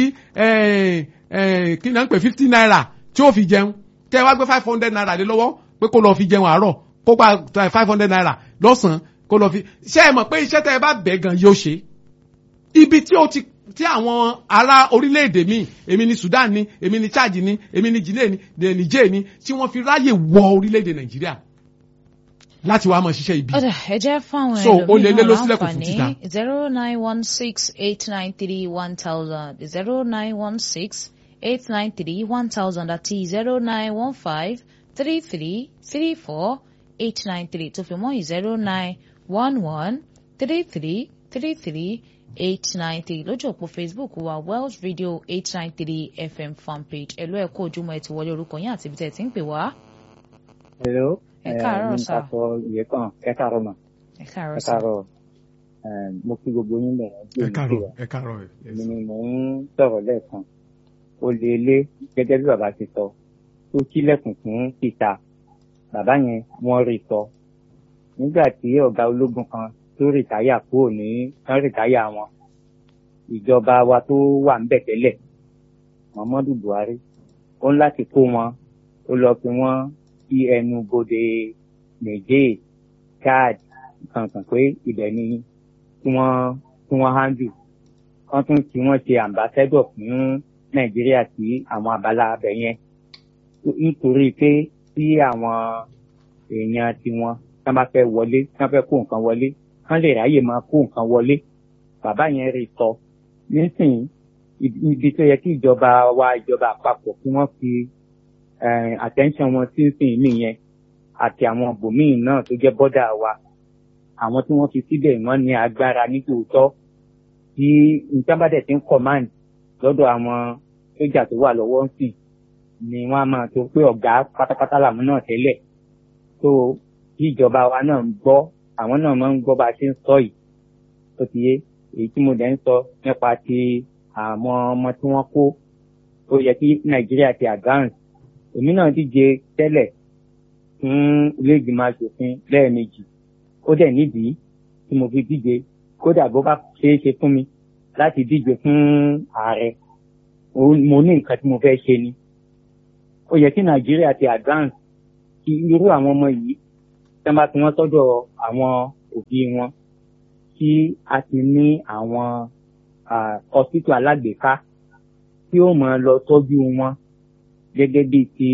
kí náà ń pè fifty naira tí ó fi jẹun tẹ́ wá gbé five hundred naira lé lọ́wọ́ pé kó lọ́ọ́ fi jẹun àárọ̀ kó gba five hundred naira lọ́sàn-án kó lọ́ọ́ fi ṣé ẹ mọ̀ pé iṣẹ́ tẹ́ ẹ bá bẹ̀ gan yóò ṣe ibi tí ó ti tí àwọn ará orílẹ̀-èdè míì èmi ni Sudan ni èmi ni Chad ni èmi ni Guinea ni Niger ni tí wọ́n fi ráyè wọ orílẹ̀-èdè Nàìjíríà láti wàá mọ̀ ṣiṣẹ́ ibi. ọ̀dà ẹ jẹ́ fáwọn so o lè lé lọ sílẹ̀kùn fún títà. zero nine one six eight nine three one thousand zero nine one six eight nine three one thousand àti zero nine one five three three three four eight nine three tó fi mọ́ zero nine one one three three three three eight nine three lójú òpó Facebook wa Welsh Radio eight nine three FM fanpage ẹ̀lú ẹ̀kọ́ ojúmọ́ ẹ̀ ti wọlé orúkọ yín àti ibi tẹ̀ ti ń pè wá. hello ẹ káàárọ̀ sá. ẹ káàárọ̀ ìyẹn kan ẹ káàárọ̀ mà. ẹ káàárọ̀ ẹ sá. káàárọ̀ mo kí gbogbo yín bẹ̀rẹ̀ ẹ káàárọ̀ ẹ káàárọ̀ èmi ni mò ń sọ̀rọ̀ lẹ́ẹ̀kan ó lé lé gẹ́gẹ́ bí bàbá ti sọ tó kílẹ̀kùn fún títà bàbá yẹn wọ́n rí sọ nígbà tí ọ̀gá ológun kan tó rìtáyà kúrò ní tán rìtáyà wọn ìjọba wa tó wà ń bẹ̀ tẹ́lẹ̀ Muhammadu Buhari ó ń láti kó wọn ó lọ fi wọn sí ẹnu bodè Niger Chad kankan pé ibẹ̀ ni kí wọ́n kí wọ́n handle wọ́n tún tí wọ́n ṣe ambassador fún Nàìjíríà sí àwọn abala abẹ yẹn nítorí pé tí àwọn èèyàn tiwọn tí wọ́n bá fẹ́ wọlé tí wọ́n fẹ́ kó nǹkan wọlé kán lè ráyè máa kó nǹkan wọlé bàbá yẹn rí sọ nísìnyí ibi tó yẹ kí ìjọba wa ìjọba àpapọ̀ kí wọ́n fi attention wọn sí sìn nìyẹn àti àwọn bòmíì náà tó jẹ́ bọ́dà wa àwọn tí wọ́n fi síbẹ̀ wọ́n ní agbára nítòótọ́ tí nǹkan bá dẹ̀ ti ń command lọ́dọ̀ àwọn sójà tó wà lọ́wọ́ sí ni wọ́n á máa tó pé ọ̀gá pátápátá làwọn náà tẹ́lẹ̀ tó kí ìjọba wa náà ń gbọ́ àwọn náà máa ń gbọ́ bá a ṣe ń sọ yìí tó ti yé èyí tí mo dẹ̀ ń sọ nípa ti àwọn ọmọ tí wọ́n kó ó yẹ kí nàìjíríà ti advance èmi náà díje tẹ́lẹ̀ fún ilé ìgbìmọ̀ asòfin lẹ́ẹ̀mejì ó dẹ̀ nídìí tí mo fi díje kódà bó bá ṣeé ṣe fún mi láti díje fún ààrẹ mo ní nǹkan tí mo fẹ́ ṣe ni ó yẹ kí nàìjíríà ti advance kí irú àwọn ọmọ yìí tí wọ́n bá ti wọ́n sọ́dọ̀ àwọn òbí wọn tí a ti ní àwọn hospital alágbèéká tí ó máa lọ tọ́jú wọn gẹ́gẹ́ bíi ti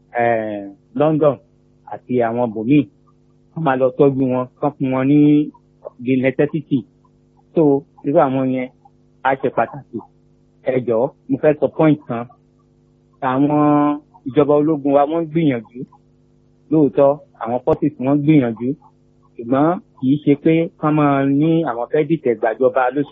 London àti àwọn bòmíì wọ́n máa lọ tọ́jú wọn kán fún wọn ní the necessity so irú àwọn yẹn á ṣe pàtàkì ẹ jọ̀ọ́ mo fẹ́ sọ point kan àwọn ìjọba ológun wa wọ́n gbìyànjú lóòótọ́ àwọn forces wọ́n gbìyànjú ṣùgbọ́n kì í ṣe pé kán máa ní àwọn fẹ́ dìtẹ̀ gbàjọba ló ṣe